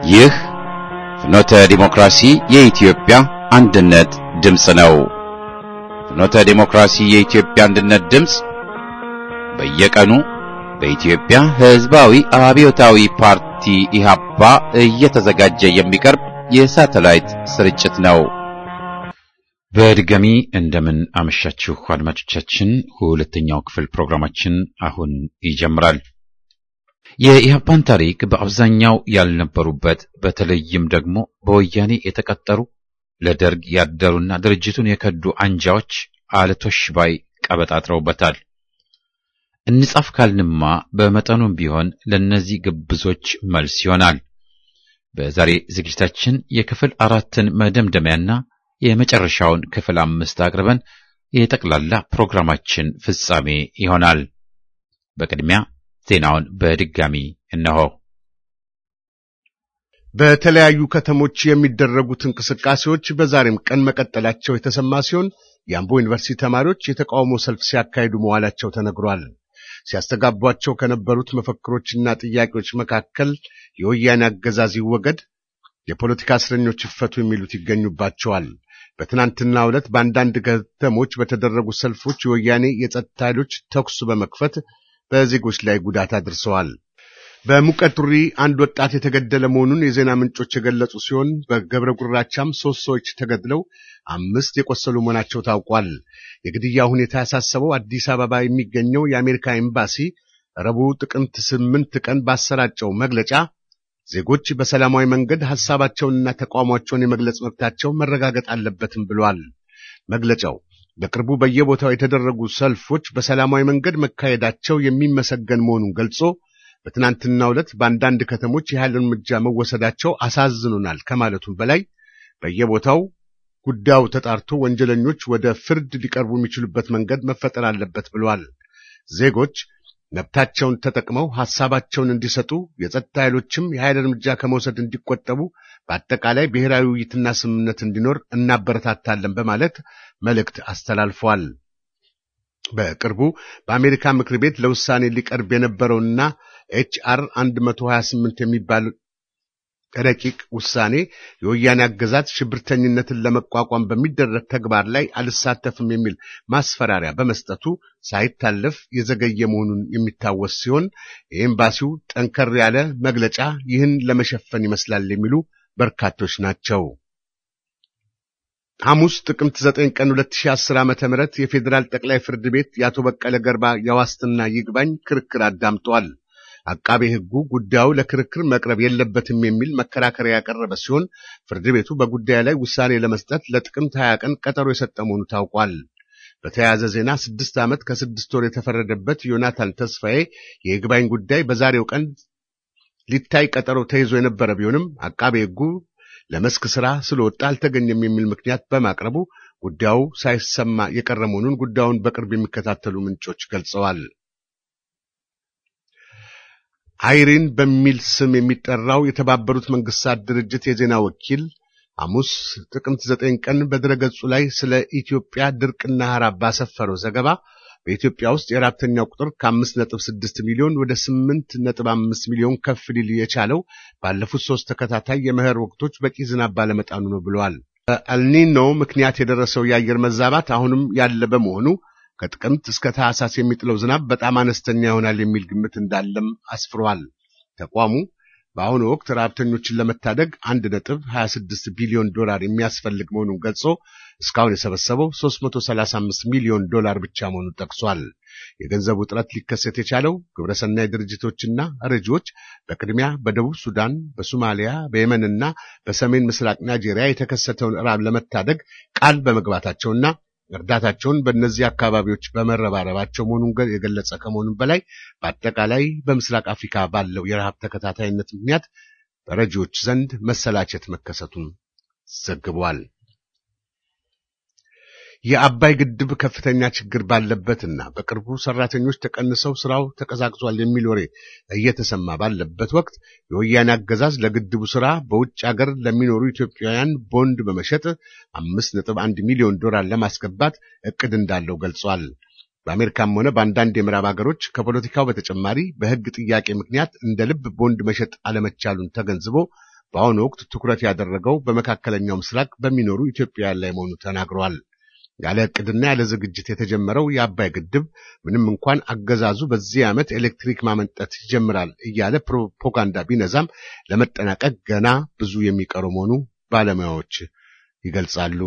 ይህ ፍኖተ ዲሞክራሲ የኢትዮጵያ አንድነት ድምፅ ነው። ፍኖተ ዲሞክራሲ የኢትዮጵያ አንድነት ድምፅ በየቀኑ በኢትዮጵያ ሕዝባዊ አብዮታዊ ፓርቲ ኢህአፓ እየተዘጋጀ የሚቀርብ የሳተላይት ስርጭት ነው። በድጋሚ እንደምን አመሻችሁ አድማጮቻችን። ሁለተኛው ክፍል ፕሮግራማችን አሁን ይጀምራል። የኢህአፓን ታሪክ በአብዛኛው ያልነበሩበት በተለይም ደግሞ በወያኔ የተቀጠሩ ለደርግ ያደሩና ድርጅቱን የከዱ አንጃዎች አለቶሽ ባይ ቀበጣጥረውበታል። እንጻፍ ካልንማ በመጠኑም ቢሆን ለእነዚህ ግብዞች መልስ ይሆናል። በዛሬ ዝግጅታችን የክፍል አራትን መደምደሚያና የመጨረሻውን ክፍል አምስት አቅርበን የጠቅላላ ፕሮግራማችን ፍጻሜ ይሆናል። በቅድሚያ ዜናውን በድጋሚ እነሆ። በተለያዩ ከተሞች የሚደረጉት እንቅስቃሴዎች በዛሬም ቀን መቀጠላቸው የተሰማ ሲሆን የአምቦ ዩኒቨርሲቲ ተማሪዎች የተቃውሞ ሰልፍ ሲያካሂዱ መዋላቸው ተነግሯል። ሲያስተጋቧቸው ከነበሩት መፈክሮችና ጥያቄዎች መካከል የወያኔ አገዛዝ ይወገድ፣ የፖለቲካ እስረኞች ይፈቱ የሚሉት ይገኙባቸዋል። በትናንትናው ዕለት በአንዳንድ ከተሞች በተደረጉ ሰልፎች የወያኔ የጸጥታ ኃይሎች ተኩስ በመክፈት በዜጎች ላይ ጉዳት አድርሰዋል። በሙቀቱሪ አንድ ወጣት የተገደለ መሆኑን የዜና ምንጮች የገለጹ ሲሆን በገብረ ጉራቻም ሶስት ሰዎች ተገድለው አምስት የቆሰሉ መሆናቸው ታውቋል። የግድያ ሁኔታ ያሳሰበው አዲስ አበባ የሚገኘው የአሜሪካ ኤምባሲ ረቡዕ ጥቅምት ስምንት ቀን ባሰራጨው መግለጫ ዜጎች በሰላማዊ መንገድ ሐሳባቸውንና ተቃውሟቸውን የመግለጽ መብታቸው መረጋገጥ አለበትም ብሏል። መግለጫው በቅርቡ በየቦታው የተደረጉ ሰልፎች በሰላማዊ መንገድ መካሄዳቸው የሚመሰገን መሆኑን ገልጾ በትናንትናው ዕለት በአንዳንድ ከተሞች የኃይል እርምጃ መወሰዳቸው አሳዝኖናል ከማለቱም በላይ በየቦታው ጉዳዩ ተጣርቶ ወንጀለኞች ወደ ፍርድ ሊቀርቡ የሚችሉበት መንገድ መፈጠር አለበት ብሏል። ዜጎች መብታቸውን ተጠቅመው ሐሳባቸውን እንዲሰጡ፣ የጸጥታ ኃይሎችም የኃይል እርምጃ ከመውሰድ እንዲቆጠቡ፣ በአጠቃላይ ብሔራዊ ውይይትና ስምምነት እንዲኖር እናበረታታለን በማለት መልእክት አስተላልፏል። በቅርቡ በአሜሪካ ምክር ቤት ለውሳኔ ሊቀርብ የነበረውና ኤችአር 128 የሚባል ረቂቅ ውሳኔ የወያኔ አገዛዝ ሽብርተኝነትን ለመቋቋም በሚደረግ ተግባር ላይ አልሳተፍም የሚል ማስፈራሪያ በመስጠቱ ሳይታለፍ የዘገየ መሆኑን የሚታወስ ሲሆን የኤምባሲው ጠንከር ያለ መግለጫ ይህን ለመሸፈን ይመስላል የሚሉ በርካቶች ናቸው። ሐሙስ ጥቅምት 9 ቀን 2010 ዓ.ም የፌዴራል ጠቅላይ ፍርድ ቤት የአቶ በቀለ ገርባ የዋስትና ይግባኝ ክርክር አዳምጧል። አቃቤ ሕጉ ጉዳዩ ለክርክር መቅረብ የለበትም የሚል መከራከሪያ ያቀረበ ሲሆን ፍርድ ቤቱ በጉዳዩ ላይ ውሳኔ ለመስጠት ለጥቅምት 20 ቀን ቀጠሮ የሰጠ መሆኑ ታውቋል። በተያያዘ ዜና ስድስት ዓመት ከስድስት ወር የተፈረደበት ዮናታን ተስፋዬ የይግባኝ ጉዳይ በዛሬው ቀን ሊታይ ቀጠሮ ተይዞ የነበረ ቢሆንም አቃቤ ሕጉ ለመስክ ሥራ ስለወጣ አልተገኘም የሚል ምክንያት በማቅረቡ ጉዳዩ ሳይሰማ የቀረ መሆኑን ጉዳዩን በቅርብ የሚከታተሉ ምንጮች ገልጸዋል። አይሪን በሚል ስም የሚጠራው የተባበሩት መንግስታት ድርጅት የዜና ወኪል ሐሙስ ጥቅምት ዘጠኝ ቀን በድረገጹ ላይ ስለ ኢትዮጵያ ድርቅና ረሃብ ባሰፈረው ዘገባ በኢትዮጵያ ውስጥ የራብተኛው ቁጥር ከአምስት ነጥብ ስድስት ሚሊዮን ወደ ስምንት ነጥብ አምስት ሚሊዮን ከፍ ሊል የቻለው ባለፉት ሶስት ተከታታይ የመኸር ወቅቶች በቂ ዝናብ ባለመጣኑ ነው ብለዋል። በአልኒኖ ምክንያት የደረሰው የአየር መዛባት አሁንም ያለ በመሆኑ ከጥቅምት እስከ ታህሳስ የሚጥለው ዝናብ በጣም አነስተኛ ይሆናል የሚል ግምት እንዳለም አስፍሯል። ተቋሙ በአሁኑ ወቅት ረሃብተኞችን ለመታደግ አንድ ነጥብ 26 ቢሊዮን ዶላር የሚያስፈልግ መሆኑን ገልጾ እስካሁን የሰበሰበው 335 ሚሊዮን ዶላር ብቻ መሆኑን ጠቅሷል። የገንዘቡ እጥረት ሊከሰት የቻለው ግብረሰናይ ድርጅቶችና ረጂዎች በቅድሚያ በደቡብ ሱዳን፣ በሶማሊያ፣ በየመንና በሰሜን ምስራቅ ናይጄሪያ የተከሰተውን ረሃብ ለመታደግ ቃል በመግባታቸውና እርዳታቸውን በእነዚህ አካባቢዎች በመረባረባቸው መሆኑን የገለጸ ከመሆኑም በላይ በአጠቃላይ በምስራቅ አፍሪካ ባለው የረሃብ ተከታታይነት ምክንያት በረጂዎች ዘንድ መሰላቸት መከሰቱን ዘግቧል። የአባይ ግድብ ከፍተኛ ችግር ባለበትና በቅርቡ ሰራተኞች ተቀንሰው ስራው ተቀዛቅዟል የሚል ወሬ እየተሰማ ባለበት ወቅት የወያኔ አገዛዝ ለግድቡ ስራ በውጭ ሀገር ለሚኖሩ ኢትዮጵያውያን ቦንድ በመሸጥ አምስት ነጥብ አንድ ሚሊዮን ዶላር ለማስገባት እቅድ እንዳለው ገልጿል። በአሜሪካም ሆነ በአንዳንድ የምዕራብ ሀገሮች ከፖለቲካው በተጨማሪ በሕግ ጥያቄ ምክንያት እንደ ልብ ቦንድ መሸጥ አለመቻሉን ተገንዝቦ በአሁኑ ወቅት ትኩረት ያደረገው በመካከለኛው ምስራቅ በሚኖሩ ኢትዮጵያውያን ላይ መሆኑ ተናግረዋል። ያለ ዕቅድና ያለ ዝግጅት የተጀመረው የአባይ ግድብ ምንም እንኳን አገዛዙ በዚህ ዓመት ኤሌክትሪክ ማመንጠት ይጀምራል እያለ ፕሮፓጋንዳ ቢነዛም ለመጠናቀቅ ገና ብዙ የሚቀረው መሆኑ ባለሙያዎች ይገልጻሉ።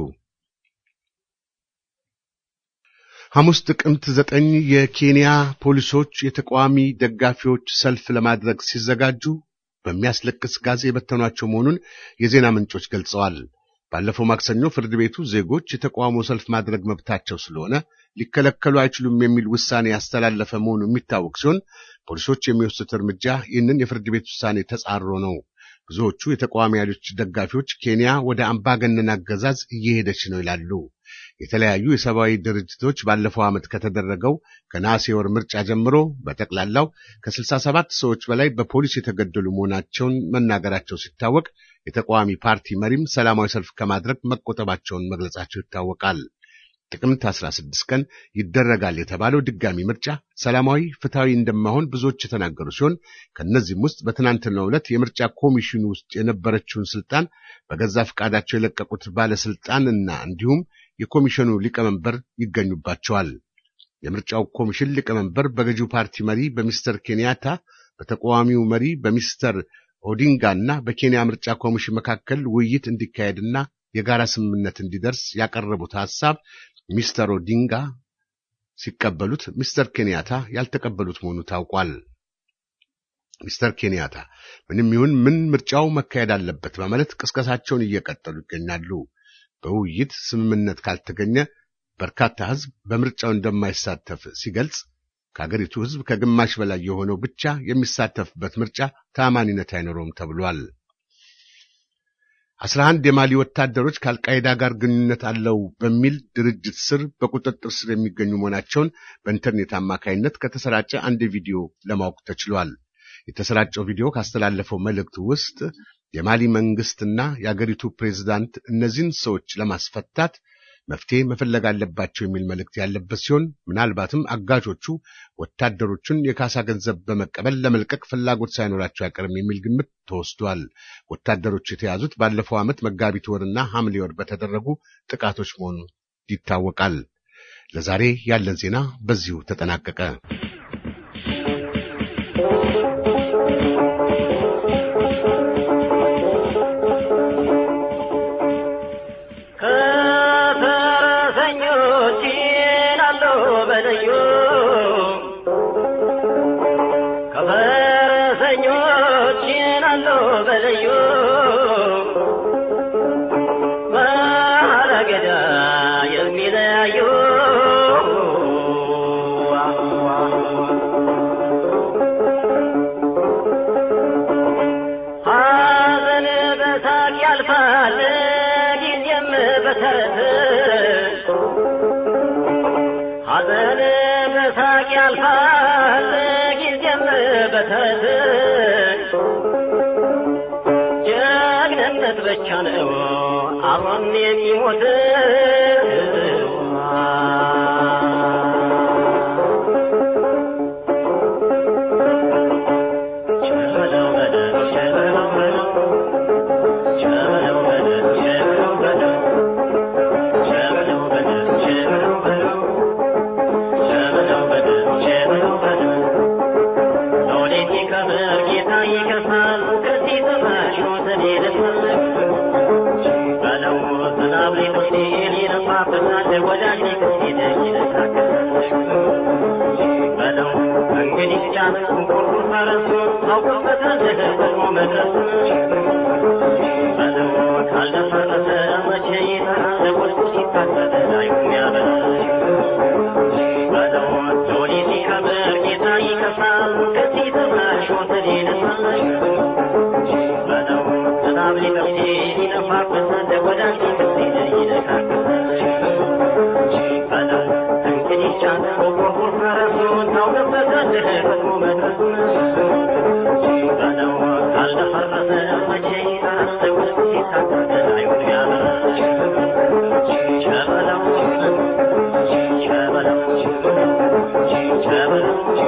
ሐሙስ ጥቅምት ዘጠኝ የኬንያ ፖሊሶች የተቃዋሚ ደጋፊዎች ሰልፍ ለማድረግ ሲዘጋጁ በሚያስለቅስ ጋዝ የበተኗቸው መሆኑን የዜና ምንጮች ገልጸዋል። ባለፈው ማክሰኞ ፍርድ ቤቱ ዜጎች የተቃውሞ ሰልፍ ማድረግ መብታቸው ስለሆነ ሊከለከሉ አይችሉም የሚል ውሳኔ ያስተላለፈ መሆኑ የሚታወቅ ሲሆን ፖሊሶች የሚወስዱት እርምጃ ይህንን የፍርድ ቤት ውሳኔ ተጻሮ ነው። ብዙዎቹ የተቃዋሚ ኃይሎች ደጋፊዎች ኬንያ ወደ አምባገነን አገዛዝ እየሄደች ነው ይላሉ። የተለያዩ የሰብአዊ ድርጅቶች ባለፈው ዓመት ከተደረገው ከነሐሴ ወር ምርጫ ጀምሮ በጠቅላላው ከ67 ሰዎች በላይ በፖሊስ የተገደሉ መሆናቸውን መናገራቸው ሲታወቅ የተቃዋሚ ፓርቲ መሪም ሰላማዊ ሰልፍ ከማድረግ መቆጠባቸውን መግለጻቸው ይታወቃል። ጥቅምት 16 ቀን ይደረጋል የተባለው ድጋሚ ምርጫ ሰላማዊ፣ ፍትሐዊ እንደማይሆን ብዙዎች የተናገሩ ሲሆን ከእነዚህም ውስጥ በትናንትናው ዕለት የምርጫ ኮሚሽኑ ውስጥ የነበረችውን ስልጣን በገዛ ፈቃዳቸው የለቀቁት ባለስልጣንና እንዲሁም የኮሚሽኑ ሊቀመንበር ይገኙባቸዋል። የምርጫው ኮሚሽን ሊቀመንበር በገዢው ፓርቲ መሪ በሚስተር ኬንያታ፣ በተቃዋሚው መሪ በሚስተር ኦዲንጋ እና በኬንያ ምርጫ ኮሚሽን መካከል ውይይት እንዲካሄድና የጋራ ስምምነት እንዲደርስ ያቀረቡት ሐሳብ ሚስተር ኦዲንጋ ሲቀበሉት ሚስተር ኬንያታ ያልተቀበሉት መሆኑ ታውቋል። ሚስተር ኬንያታ ምንም ይሁን ምን ምርጫው መካሄድ አለበት በማለት ቅስቀሳቸውን እየቀጠሉ ይገኛሉ። በውይይት ስምምነት ካልተገኘ በርካታ ሕዝብ በምርጫው እንደማይሳተፍ ሲገልጽ ከአገሪቱ ሕዝብ ከግማሽ በላይ የሆነው ብቻ የሚሳተፍበት ምርጫ ተአማኒነት አይኖረውም ተብሏል። አስራ አንድ የማሊ ወታደሮች ከአልቃይዳ ጋር ግንኙነት አለው በሚል ድርጅት ስር በቁጥጥር ስር የሚገኙ መሆናቸውን በኢንተርኔት አማካይነት ከተሰራጨ አንድ ቪዲዮ ለማወቅ ተችሏል። የተሰራጨው ቪዲዮ ካስተላለፈው መልእክት ውስጥ የማሊ መንግስትና የአገሪቱ ፕሬዝዳንት እነዚህን ሰዎች ለማስፈታት መፍትሄ መፈለግ አለባቸው የሚል መልእክት ያለበት ሲሆን ምናልባትም አጋቾቹ ወታደሮቹን የካሳ ገንዘብ በመቀበል ለመልቀቅ ፍላጎት ሳይኖራቸው አይቀርም የሚል ግምት ተወስዷል። ወታደሮቹ የተያዙት ባለፈው ዓመት መጋቢት ወርና ሐምሌ ወር በተደረጉ ጥቃቶች መሆኑ ይታወቃል። ለዛሬ ያለን ዜና በዚሁ ተጠናቀቀ። ጀግንነት ብቻ ነው አብሮን የሚሞት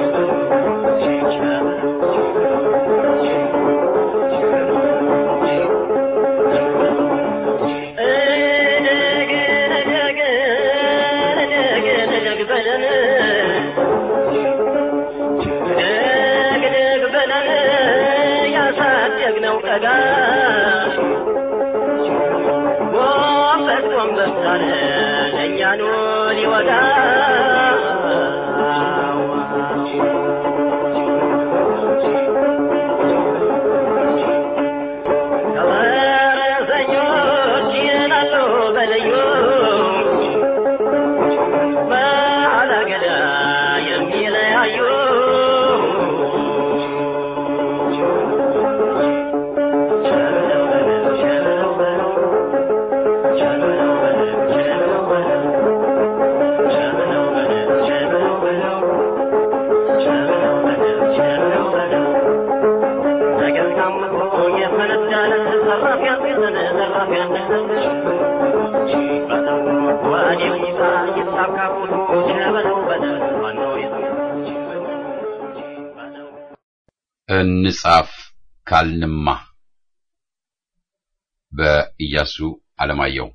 Thank you. ጀግነው ቀዳሽ ጎንበስ ጎንበስ አለ ለእኛኑ ሊወጋ ፈረሰኞች ይላሉ በልዩ ባላገዳ የሚለያዩ እንጻፍ ካልንማ በኢያሱ አለማየሁ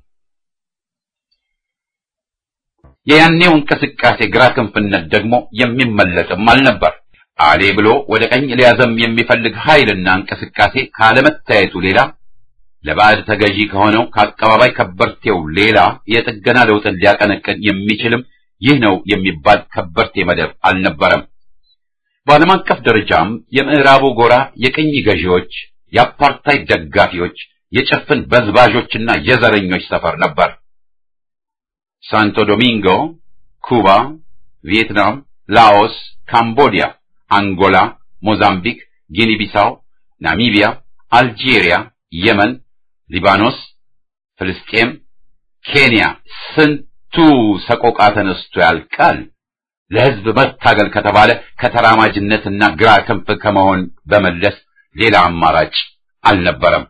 የያኔው እንቅስቃሴ ግራ ክንፍነት ደግሞ የሚመለጥም አልነበር። አሌ ብሎ ወደ ቀኝ ሊያዘም የሚፈልግ ኃይልና እንቅስቃሴ ካለመታየቱ ሌላ ለባዕድ ተገዢ ከሆነው ከአቀባባይ ከበርቴው ሌላ የጥገና ለውጥን ሊያቀነቅን የሚችልም ይህ ነው የሚባል ከበርቴ መደብ አልነበረም። በዓለም አቀፍ ደረጃም የምዕራቡ ጎራ የቅኝ ገዢዎች፣ የአፓርታይድ ደጋፊዎች፣ የጭፍን በዝባዦችና የዘረኞች ሰፈር ነበር። ሳንቶ ዶሚንጎ፣ ኩባ፣ ቪየትናም፣ ላኦስ፣ ካምቦዲያ፣ አንጎላ፣ ሞዛምቢክ፣ ጊኒ ቢሳው፣ ናሚቢያ፣ አልጄሪያ፣ የመን፣ ሊባኖስ፣ ፍልስጤም፣ ኬንያ ስንቱ ሰቆቃ ተነስቶ ያልቃል። ለሕዝብ መታገል ከተባለ ከተራማጅነትና ግራ ክንፍ ከመሆን በመለስ ሌላ አማራጭ አልነበረም።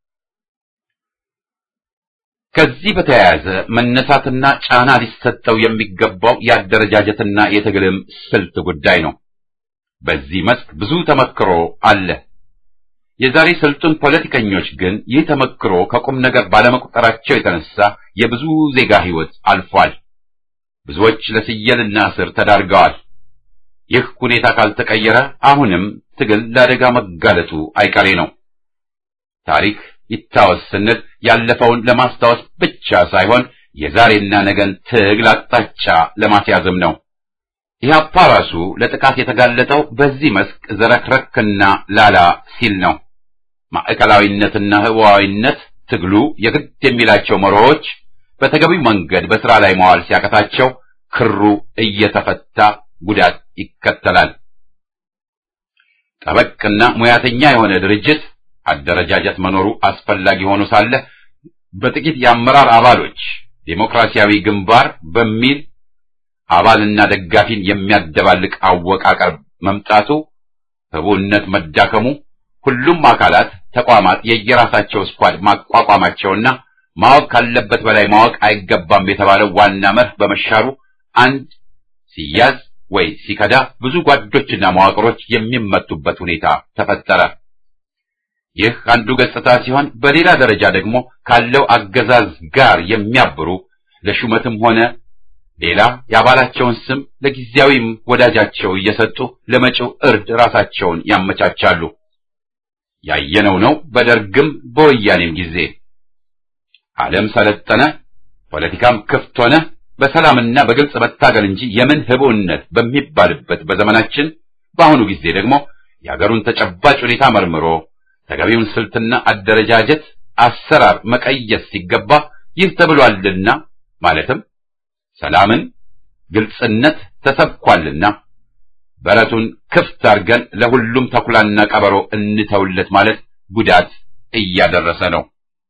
ከዚህ በተያያዘ መነሳትና ጫና ሊሰጠው የሚገባው የአደረጃጀትና የትግልም ስልት ጉዳይ ነው። በዚህ መስክ ብዙ ተመክሮ አለ። የዛሬ ስልጡን ፖለቲከኞች ግን ይህ ተመክሮ ከቁም ነገር ባለመቁጠራቸው የተነሳ የብዙ ዜጋ ሕይወት አልፏል። ብዙዎች ለስየልና እስር ተዳርገዋል። ይህ ሁኔታ ካልተቀየረ አሁንም ትግል ለአደጋ መጋለጡ አይቀሬ ነው። ታሪክ ይታወስ ስንል ያለፈውን ለማስታወስ ብቻ ሳይሆን የዛሬና ነገን ትግል አቅጣጫ ለማስያዝም ነው። ኢህአፓ ራሱ ለጥቃት የተጋለጠው በዚህ መስክ ዘረክረክና ላላ ሲል ነው። ማዕከላዊነትና ህዋዊነት ትግሉ የግድ የሚላቸው መርሆዎች በተገቢው መንገድ በስራ ላይ መዋል ሲያቀታቸው ክሩ እየተፈታ ጉዳት ይከተላል። ጠበቅና ሙያተኛ የሆነ ድርጅት አደረጃጀት መኖሩ አስፈላጊ ሆኖ ሳለ በጥቂት የአመራር አባሎች ዴሞክራሲያዊ ግንባር በሚል አባልና ደጋፊን የሚያደባልቅ አወቃቀር መምጣቱ፣ ህቡነት መዳከሙ፣ ሁሉም አካላት ተቋማት የየራሳቸው ስኳድ ማቋቋማቸውና ማወቅ ካለበት በላይ ማወቅ አይገባም የተባለው ዋና መርህ በመሻሩ አንድ ሲያዝ ወይ ሲከዳ ብዙ ጓዶችና መዋቅሮች የሚመቱበት ሁኔታ ተፈጠረ። ይህ አንዱ ገጽታ ሲሆን፣ በሌላ ደረጃ ደግሞ ካለው አገዛዝ ጋር የሚያብሩ ለሹመትም ሆነ ሌላ የአባላቸውን ስም ለጊዜያዊም ወዳጃቸው እየሰጡ ለመጪው እርድ ራሳቸውን ያመቻቻሉ። ያየነው ነው በደርግም በወያኔም ጊዜ ዓለም ሰለጠነ፣ ፖለቲካም ክፍት ሆነ፣ በሰላምና በግልጽ መታገል እንጂ የምን ህቡዕነት በሚባልበት በዘመናችን በአሁኑ ጊዜ ደግሞ የአገሩን ተጨባጭ ሁኔታ መርምሮ ተገቢውን ስልትና አደረጃጀት አሰራር መቀየስ ሲገባ ይህ ተብሏልና ማለትም ሰላምን፣ ግልጽነት ተሰብኳልና በረቱን ክፍት አድርገን ለሁሉም ተኩላና ቀበሮ እንተውለት ማለት ጉዳት እያደረሰ ነው።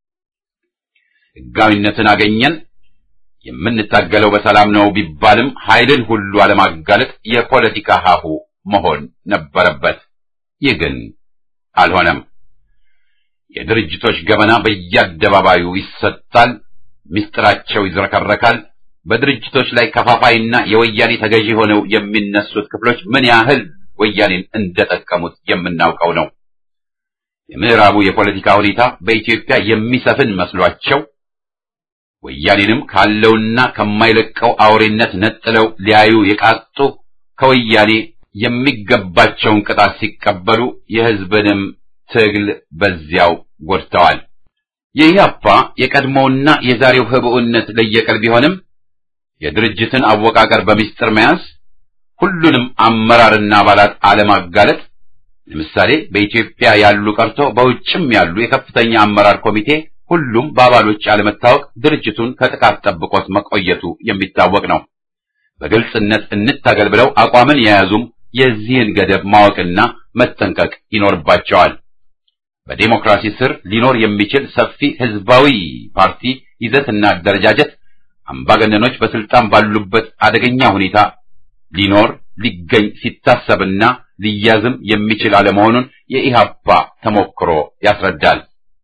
ሕጋዊነትን አገኘን የምንታገለው በሰላም ነው ቢባልም ኃይልን ሁሉ አለማጋለጥ የፖለቲካ ሀሁ መሆን ነበረበት። ይህ ግን አልሆነም። የድርጅቶች ገበና በየአደባባዩ ይሰጣል፣ ምስጢራቸው ይዝረከረካል። በድርጅቶች ላይ ከፋፋይና የወያኔ ተገዢ ሆነው የሚነሱት ክፍሎች ምን ያህል ወያኔን እንደጠቀሙት የምናውቀው ነው። የምዕራቡ የፖለቲካ ሁኔታ በኢትዮጵያ የሚሰፍን መስሏቸው ወያኔንም ካለውና ከማይለቀው አውሬነት ነጥለው ሊያዩ የቃጡ ከወያኔ የሚገባቸውን ቅጣት ሲቀበሉ የሕዝብንም ትግል በዚያው ጎድተዋል። የኢህአፓ የቀድሞውና የዛሬው ህብኡነት ለየቀል ቢሆንም የድርጅትን አወቃቀር በሚስጥር መያዝ፣ ሁሉንም አመራርና አባላት አለማጋለጥ፣ ለምሳሌ በኢትዮጵያ ያሉ ቀርቶ በውጭም ያሉ የከፍተኛ አመራር ኮሚቴ ሁሉም በአባሎች አለመታወቅ ድርጅቱን ከጥቃት ጠብቆት መቆየቱ የሚታወቅ ነው። በግልጽነት እንታገል ብለው አቋምን የያዙም የዚህን ገደብ ማወቅና መጠንቀቅ ይኖርባቸዋል። በዴሞክራሲ ስር ሊኖር የሚችል ሰፊ ህዝባዊ ፓርቲ ይዘትና አደረጃጀት አምባገነኖች በስልጣን ባሉበት አደገኛ ሁኔታ ሊኖር ሊገኝ ሲታሰብና ሊያዝም የሚችል አለመሆኑን የኢህአፓ ተሞክሮ ያስረዳል።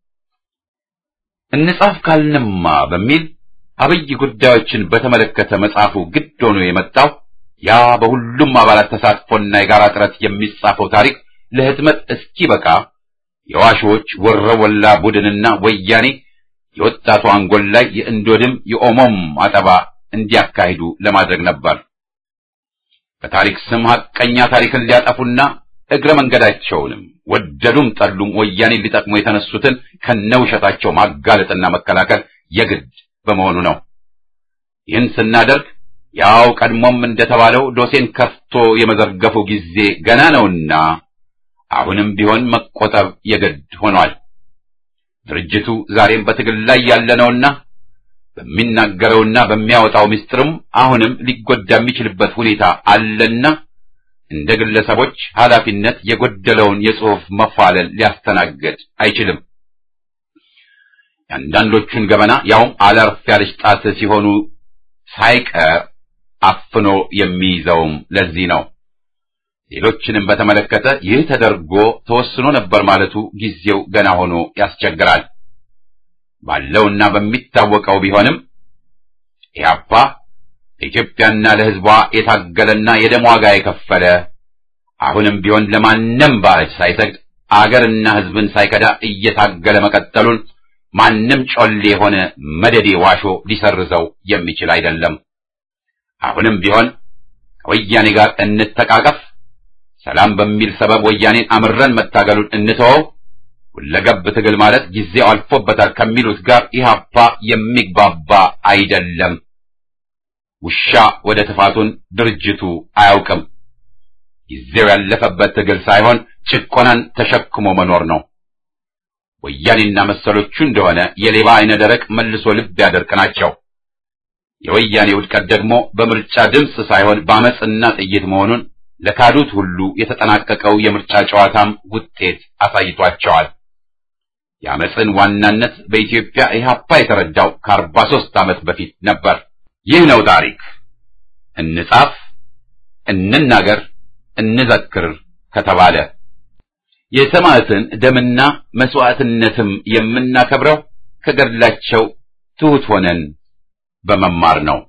እንጻፍ ካልንማ በሚል አብይ ጉዳዮችን በተመለከተ መጽሐፉ ግድ ሆኖ የመጣው ያ በሁሉም አባላት ተሳትፎና የጋራ ጥረት የሚጻፈው ታሪክ ለህትመት እስኪበቃ የዋሾች ወረወላ ቡድንና ወያኔ የወጣቱ አንጎል ላይ የእንዶድም የኦሞም አጠባ እንዲያካሂዱ ለማድረግ ነበር። በታሪክ ስም ሐቀኛ ታሪክን ሊያጠፉና እግረ መንገዳቸውንም ወደዱም ጠሉም ወያኔ ሊጠቅሙ የተነሱትን ከነውሸታቸው ማጋለጥና መከላከል የግድ በመሆኑ ነው። ይህን ስናደርግ ያው ቀድሞም እንደተባለው ዶሴን ከፍቶ የመዘርገፉ ጊዜ ገና ነውና አሁንም ቢሆን መቆጠብ የግድ ሆኗል። ድርጅቱ ዛሬም በትግል ላይ ያለነውና በሚናገረውና በሚያወጣው ምስጢርም አሁንም ሊጎዳ የሚችልበት ሁኔታ አለና እንደ ግለሰቦች ኃላፊነት የጎደለውን የጽሑፍ መፋለል ሊያስተናግድ አይችልም። የአንዳንዶቹን ገበና ያውም አለርፍ ያለች ጣት ሲሆኑ ሳይቀር አፍኖ የሚይዘውም ለዚህ ነው። ሌሎችንም በተመለከተ ይህ ተደርጎ ተወስኖ ነበር ማለቱ ጊዜው ገና ሆኖ ያስቸግራል። ባለውና በሚታወቀው ቢሆንም ኢህአፓ ለኢትዮጵያና ለሕዝቧ የታገለና የደም ዋጋ የከፈለ አሁንም ቢሆን ለማንም ባዕድ ሳይሰግድ አገርና ሕዝብን ሳይከዳ እየታገለ መቀጠሉን ማንም ጮሌ የሆነ መደዴ ዋሾ ሊሰርዘው የሚችል አይደለም። አሁንም ቢሆን ከወያኔ ጋር እንተቃቀፍ፣ ሰላም በሚል ሰበብ ወያኔን አምረን መታገሉን እንተወው፣ ሁለገብ ትግል ማለት ጊዜው አልፎበታል ከሚሉት ጋር ኢህአፓ የሚግባባ አይደለም። ውሻ ወደ ትፋቱን ድርጅቱ አያውቅም። ጊዜው ያለፈበት ትግል ሳይሆን ጭቆናን ተሸክሞ መኖር ነው። ወያኔና መሰሎቹ እንደሆነ የሌባ አይነ ደረቅ መልሶ ልብ ያደርቅ ናቸው። የወያኔ ውድቀት ደግሞ በምርጫ ድምፅ ሳይሆን በአመፅና ጥይት መሆኑን ለካዱት ሁሉ የተጠናቀቀው የምርጫ ጨዋታም ውጤት አሳይቷቸዋል። የአመፅን ዋናነት በኢትዮጵያ ኢህአፓ የተረዳው ከአርባ ሦስት ዓመት በፊት ነበር። ይህ ነው ታሪክ። እንጻፍ፣ እንናገር፣ እንዘክር ከተባለ የሰማዕትን ደምና መስዋዕትነትም የምናከብረው ከገድላቸው ትሑት ሆነን በመማር ነው።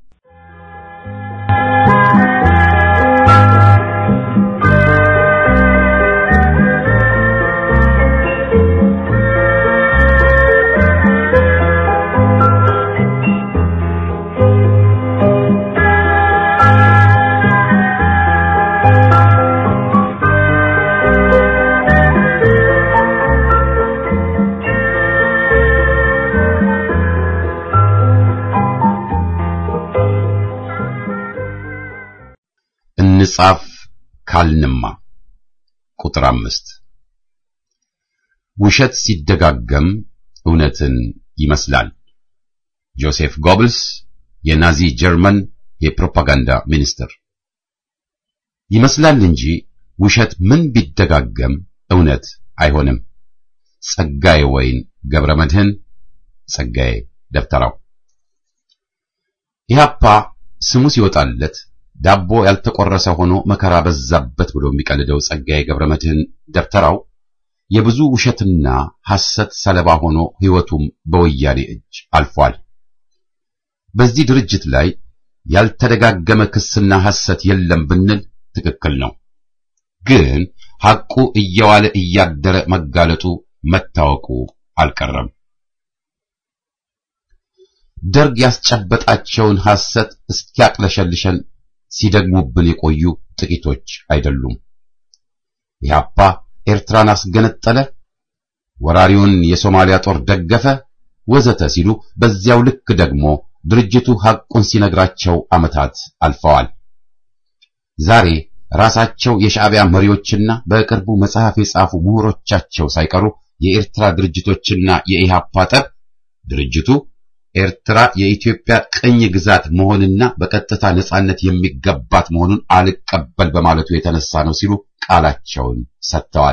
እንጻፍ ካልንማ ቁጥር አምስት ውሸት ሲደጋገም እውነትን ይመስላል። ጆሴፍ ጎብልስ የናዚ ጀርመን የፕሮፓጋንዳ ሚኒስትር። ይመስላል እንጂ ውሸት ምን ቢደጋገም እውነት አይሆንም። ጸጋዬ ወይን ገብረ መድህን ጸጋዬ ደብተራው። ኢህአፓ ስሙ ሲወጣለት ዳቦ ያልተቆረሰ ሆኖ መከራ በዛበት ብሎ የሚቀልደው ጸጋዬ ገብረ መድህን ደብተራው የብዙ ውሸትና ሐሰት ሰለባ ሆኖ ሕይወቱም በወያኔ እጅ አልፏል። በዚህ ድርጅት ላይ ያልተደጋገመ ክስና ሐሰት የለም ብንል ትክክል ነው። ግን ሐቁ እየዋለ እያደረ መጋለጡ መታወቁ አልቀረም። ደርግ ያስጨበጣቸውን ሐሰት እስኪያቅለሸልሸን ሲደግሙብን የቆዩ ጥቂቶች አይደሉም። ኢህአፓ ኤርትራን አስገነጠለ፣ ወራሪውን የሶማሊያ ጦር ደገፈ ወዘተ ሲሉ በዚያው ልክ ደግሞ ድርጅቱ ሐቁን ሲነግራቸው ዓመታት አልፈዋል። ዛሬ ራሳቸው የሻዕቢያ መሪዎችና በቅርቡ መጽሐፍ የጻፉ ምሁሮቻቸው ሳይቀሩ የኤርትራ ድርጅቶችና የኢሃፓ ጠብ ድርጅቱ ኤርትራ የኢትዮጵያ ቅኝ ግዛት መሆንና በቀጥታ ነጻነት የሚገባት መሆኑን አልቀበል በማለቱ የተነሳ ነው ሲሉ ቃላቸውን ሰጥተዋል።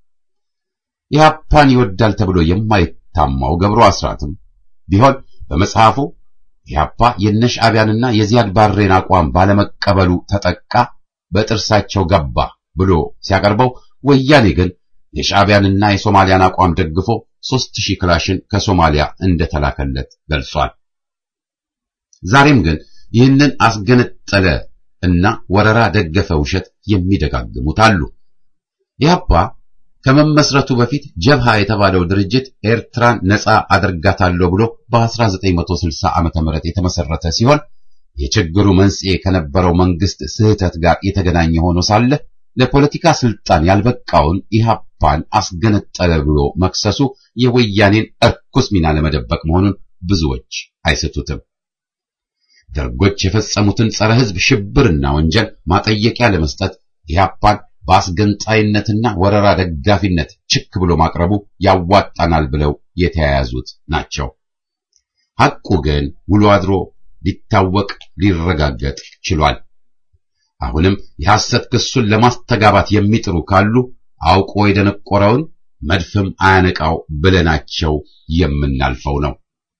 ኢሃፓን ይወዳል ተብሎ የማይታማው ገብሩ አስራትም ቢሆን በመጽሐፉ ኢሃፓ የነሻዕቢያንና የዚያድ ባሬን አቋም ባለመቀበሉ ተጠቃ፣ በጥርሳቸው ገባ ብሎ ሲያቀርበው ወያኔ ግን የሻዕቢያንና የሶማሊያን አቋም ደግፎ ሦስት ሺህ ክላሽን ከሶማሊያ እንደተላከለት ገልጿል። ዛሬም ግን ይህንን አስገነጠለ እና ወረራ ደገፈ ውሸት የሚደጋግሙት አሉ። ኢህአፓ ከመመስረቱ በፊት ጀብሃ የተባለው ድርጅት ኤርትራን ነፃ አደርጋታለሁ ብሎ በ1960 ዓመተ ምህረት የተመሰረተ ሲሆን የችግሩ መንስኤ ከነበረው መንግስት ስህተት ጋር የተገናኘ ሆኖ ሳለ ለፖለቲካ ስልጣን ያልበቃውን ኢህአፓን አስገነጠለ ብሎ መክሰሱ የወያኔን እርኩስ ሚና ለመደበቅ መሆኑን ብዙዎች አይስቱትም። ደርጎች የፈጸሙትን ጸረ ሕዝብ ሽብርና ወንጀል ማጠየቂያ ለመስጠት ኢህአፓን በአስገንጣይነትና ወረራ ደጋፊነት ችክ ብሎ ማቅረቡ ያዋጣናል ብለው የተያያዙት ናቸው። ሐቁ ግን ውሎ አድሮ ሊታወቅ ሊረጋገጥ ችሏል። አሁንም የሐሰት ክሱን ለማስተጋባት የሚጥሩ ካሉ አውቆ የደነቆረውን መድፍም አያነቃው ብለናቸው የምናልፈው ነው።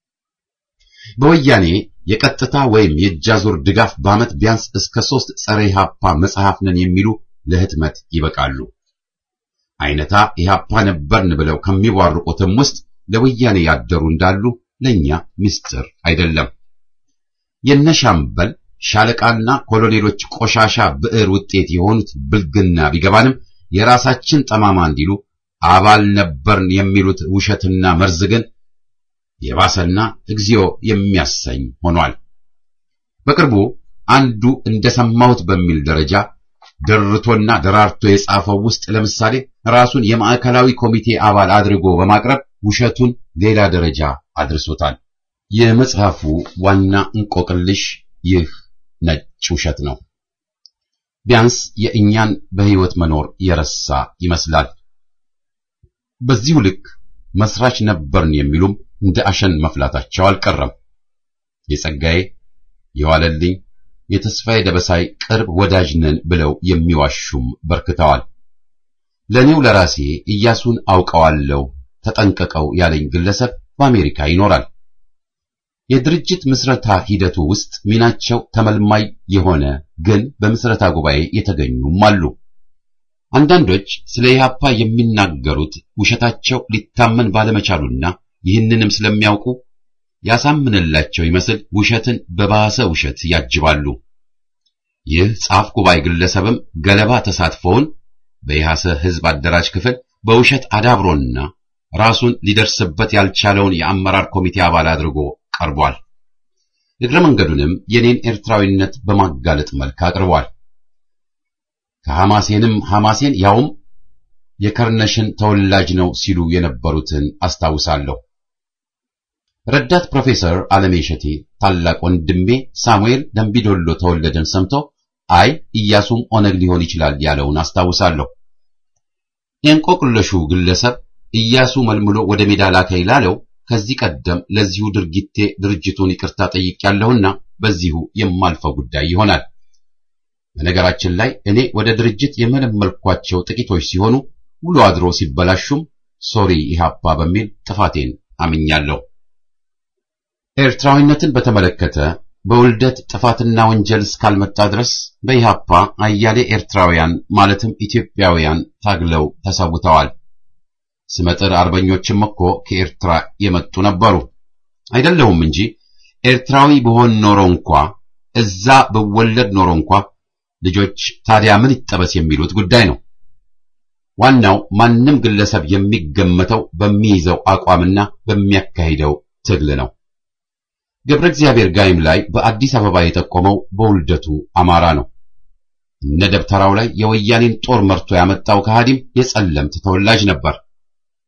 በወያኔ የቀጥታ ወይም የእጃዙር ድጋፍ በዓመት ቢያንስ እስከ ሦስት ጸረ ኢህአፓ መጽሐፍ ነን የሚሉ ለህትመት ይበቃሉ። አይነታ ኢህአፓ ነበርን ብለው ከሚቧርቁትም ውስጥ ለወያኔ ያደሩ እንዳሉ ለእኛ ምስጢር አይደለም። የነሻምበል ሻለቃና ኮሎኔሎች ቆሻሻ ብዕር ውጤት የሆኑት ብልግና ቢገባንም የራሳችን ጠማማ እንዲሉ አባል ነበርን የሚሉት ውሸትና መርዝ ግን የባሰና እግዚኦ የሚያሰኝ ሆኗል። በቅርቡ አንዱ እንደሰማሁት በሚል ደረጃ ደርቶና ደራርቶ የጻፈው ውስጥ ለምሳሌ ራሱን የማዕከላዊ ኮሚቴ አባል አድርጎ በማቅረብ ውሸቱን ሌላ ደረጃ አድርሶታል። የመጽሐፉ ዋና እንቆቅልሽ ይህ ነጭ ውሸት ነው። ቢያንስ የእኛን በሕይወት መኖር የረሳ ይመስላል። በዚሁ ልክ መስራች ነበርን የሚሉም እንደ አሸን መፍላታቸው አልቀረም። የጸጋዬ የዋለልኝ የተስፋዬ ደበሳይ ቅርብ ወዳጅ ነን ብለው የሚዋሹም በርክተዋል። ለኔው ለራሴ ኢያሱን አውቀዋለሁ ተጠንቀቀው ያለኝ ግለሰብ በአሜሪካ ይኖራል። የድርጅት ምስረታ ሂደቱ ውስጥ ሚናቸው ተመልማይ የሆነ ግን በምስረታ ጉባኤ የተገኙም አሉ። አንዳንዶች ስለ ኢህአፓ የሚናገሩት ውሸታቸው ሊታመን ባለመቻሉና ይህንንም ስለሚያውቁ ያሳምንላቸው ይመስል ውሸትን በባሰ ውሸት ያጅባሉ። ይህ ጻፍ ጉባኤ ግለሰብም ገለባ ተሳትፎውን በኢሃሰ ህዝብ አደራጅ ክፍል በውሸት አዳብሮና ራሱን ሊደርስበት ያልቻለውን የአመራር ኮሚቴ አባል አድርጎ ቀርቧል። እግረ መንገዱንም የኔን ኤርትራዊነት በማጋለጥ መልክ አቅርቧል። ከሐማሴንም ሐማሴን ያውም የከርነሽን ተወላጅ ነው ሲሉ የነበሩትን አስታውሳለሁ። ረዳት ፕሮፌሰር አለሜ እሸቴ ታላቅ ወንድሜ ሳሙኤል ደንቢዶሎ ተወለደን ሰምቶ አይ ኢያሱም ኦነግ ሊሆን ይችላል ያለውን አስታውሳለሁ። የእንቆቅለሹ ግለሰብ ኢያሱ መልምሎ ወደ ሜዳ ላከኝ ላለው ከዚህ ቀደም ለዚሁ ድርጊቴ ድርጅቱን ይቅርታ ጠይቄያለሁና በዚሁ የማልፈው ጉዳይ ይሆናል። በነገራችን ላይ እኔ ወደ ድርጅት የመለመልኳቸው ጥቂቶች ሲሆኑ ውሎ አድሮ ሲበላሹም ሶሪ ኢህአፓ በሚል ጥፋቴን አምኛለሁ። ኤርትራዊነትን በተመለከተ በውልደት ጥፋትና ወንጀል እስካልመጣ ድረስ በኢህአፓ አያሌ ኤርትራውያን ማለትም ኢትዮጵያውያን ታግለው ተሰውተዋል። ስመጥር አርበኞችም እኮ ከኤርትራ የመጡ ነበሩ። አይደለሁም እንጂ ኤርትራዊ ብሆን ኖሮ እንኳ እዛ ብወለድ ኖሮ እንኳ ልጆች ታዲያ ምን ይጠበስ የሚሉት ጉዳይ ነው። ዋናው ማንም ግለሰብ የሚገመተው በሚይዘው አቋምና በሚያካሂደው ትግል ነው። ገብረ እግዚአብሔር ጋይም ላይ በአዲስ አበባ የጠቆመው በውልደቱ አማራ ነው። እነ ደብተራው ላይ የወያኔን ጦር መርቶ ያመጣው ከሃዲም የጸለምት ተወላጅ ነበር።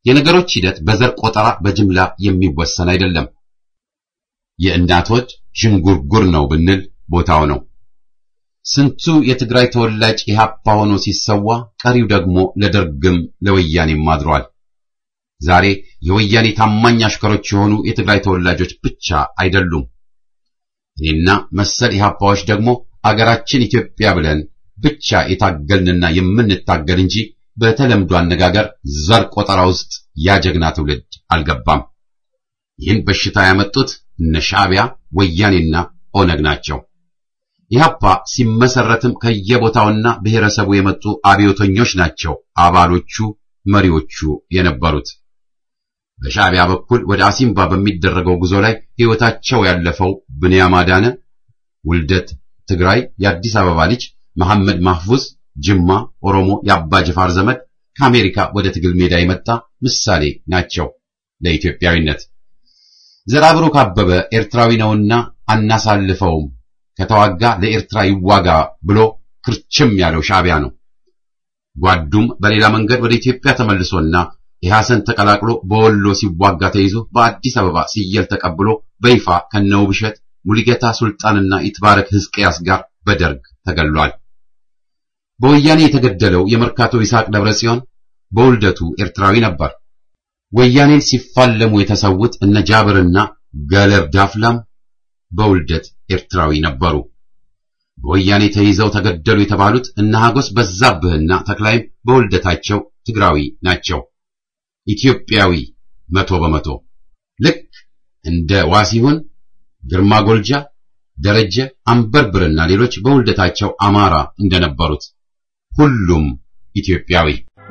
የነገሮች ሂደት በዘር ቆጠራ በጅምላ የሚወሰን አይደለም። የእናቶች ዥንጉርጉር ነው ብንል ቦታው ነው። ስንቱ የትግራይ ተወላጅ ኢህአፓ ሆኖ ሲሰዋ፣ ቀሪው ደግሞ ለደርግም ለወያኔም አድሯል። ዛሬ የወያኔ ታማኝ አሽከሮች የሆኑ የትግራይ ተወላጆች ብቻ አይደሉም። እኔና መሰል ኢህአፓዎች ደግሞ አገራችን ኢትዮጵያ ብለን ብቻ የታገልንና የምንታገል እንጂ በተለምዶ አነጋገር ዘር ቆጠራ ውስጥ ያጀግና ትውልድ አልገባም። ይህን በሽታ ያመጡት እነ ሻዕቢያ፣ ወያኔና ኦነግ ናቸው። ኢህአፓ ሲመሰረትም ከየቦታውና ብሔረሰቡ የመጡ አብዮተኞች ናቸው አባሎቹ፣ መሪዎቹ የነበሩት። በሻዕቢያ በኩል ወደ አሲምባ በሚደረገው ጉዞ ላይ ሕይወታቸው ያለፈው ብንያም አዳነ ውልደት ትግራይ የአዲስ አበባ ልጅ መሐመድ ማህፉዝ ጅማ ኦሮሞ የአባ ጅፋር ዘመድ ከአሜሪካ ወደ ትግል ሜዳ የመጣ ምሳሌ ናቸው ለኢትዮጵያዊነት። ዘራብሩክ አበበ ኤርትራዊ ነውና አናሳልፈውም፣ ከተዋጋ ለኤርትራ ይዋጋ ብሎ ክርችም ያለው ሻዕቢያ ነው። ጓዱም በሌላ መንገድ ወደ ኢትዮጵያ ተመልሶና ኢሐሰን ተቀላቅሎ በወሎ ሲዋጋ ተይዞ በአዲስ አበባ ሲየል ተቀብሎ በይፋ ከነውብሸት ሙሉጌታ ሱልጣንና ይትባረክ ሕዝቅያስ ጋር በደርግ ተገሏል። በወያኔ የተገደለው የመርካቶ ይስሐቅ ደብረ ጽዮን በውልደቱ ኤርትራዊ ነበር። ወያኔን ሲፋለሙ የተሰዉት እነ ጃብርና ገለብ ዳፍላም በውልደት ኤርትራዊ ነበሩ። በወያኔ ተይዘው ተገደሉ የተባሉት እነ ሀጎስ በዛብህና ተክላይም በውልደታቸው ትግራዊ ናቸው። ኢትዮጵያዊ መቶ በመቶ ልክ እንደ ዋሲሁን፣ ግርማ ጎልጃ፣ ደረጀ አንበርብርና ሌሎች በውልደታቸው አማራ እንደነበሩት ሁሉም ኢትዮጵያዊ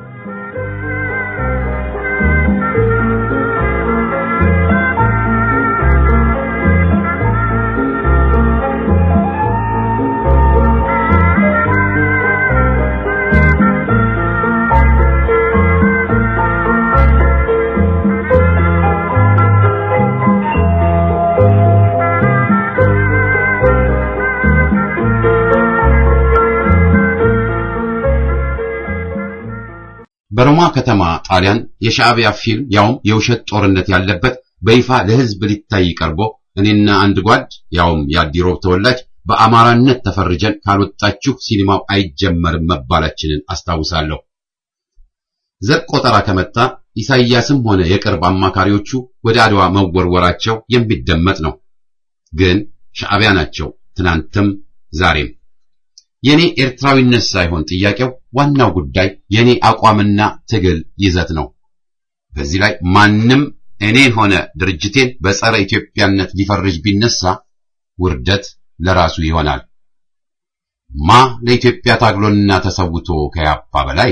በሮማ ከተማ ጣሊያን የሻዕቢያ ፊልም ያውም የውሸት ጦርነት ያለበት በይፋ ለሕዝብ ሊታይ ቀርቦ እኔና አንድ ጓድ ያውም የአዲሮብ ተወላጅ በአማራነት ተፈርጀን ካልወጣችሁ ሲኒማው አይጀመርም መባላችንን አስታውሳለሁ። ዘር ቆጠራ ከመጣ ኢሳይያስም ሆነ የቅርብ አማካሪዎቹ ወደ አድዋ መወርወራቸው የሚደመጥ ነው። ግን ሻዕቢያ ናቸው ትናንትም ዛሬም። የኔ ኤርትራዊነት ሳይሆን ጥያቄው ዋናው ጉዳይ የኔ አቋምና ትግል ይዘት ነው። በዚህ ላይ ማንም እኔን ሆነ ድርጅቴን በጸረ ኢትዮጵያነት ሊፈርጅ ቢነሳ ውርደት ለራሱ ይሆናል። ማ ለኢትዮጵያ ታግሎና ተሰውቶ ከያፓ በላይ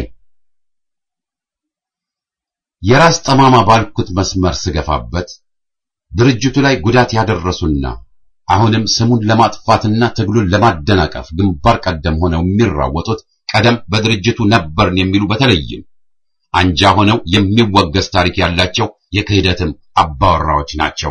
የራስ ጠማማ ባልኩት መስመር ስገፋበት ድርጅቱ ላይ ጉዳት ያደረሱና አሁንም ስሙን ለማጥፋትና ትግሉን ለማደናቀፍ ግንባር ቀደም ሆነው የሚራወጡት ቀደም በድርጅቱ ነበርን የሚሉ በተለይም አንጃ ሆነው የሚወገዝ ታሪክ ያላቸው የክህደትም አባወራዎች ናቸው።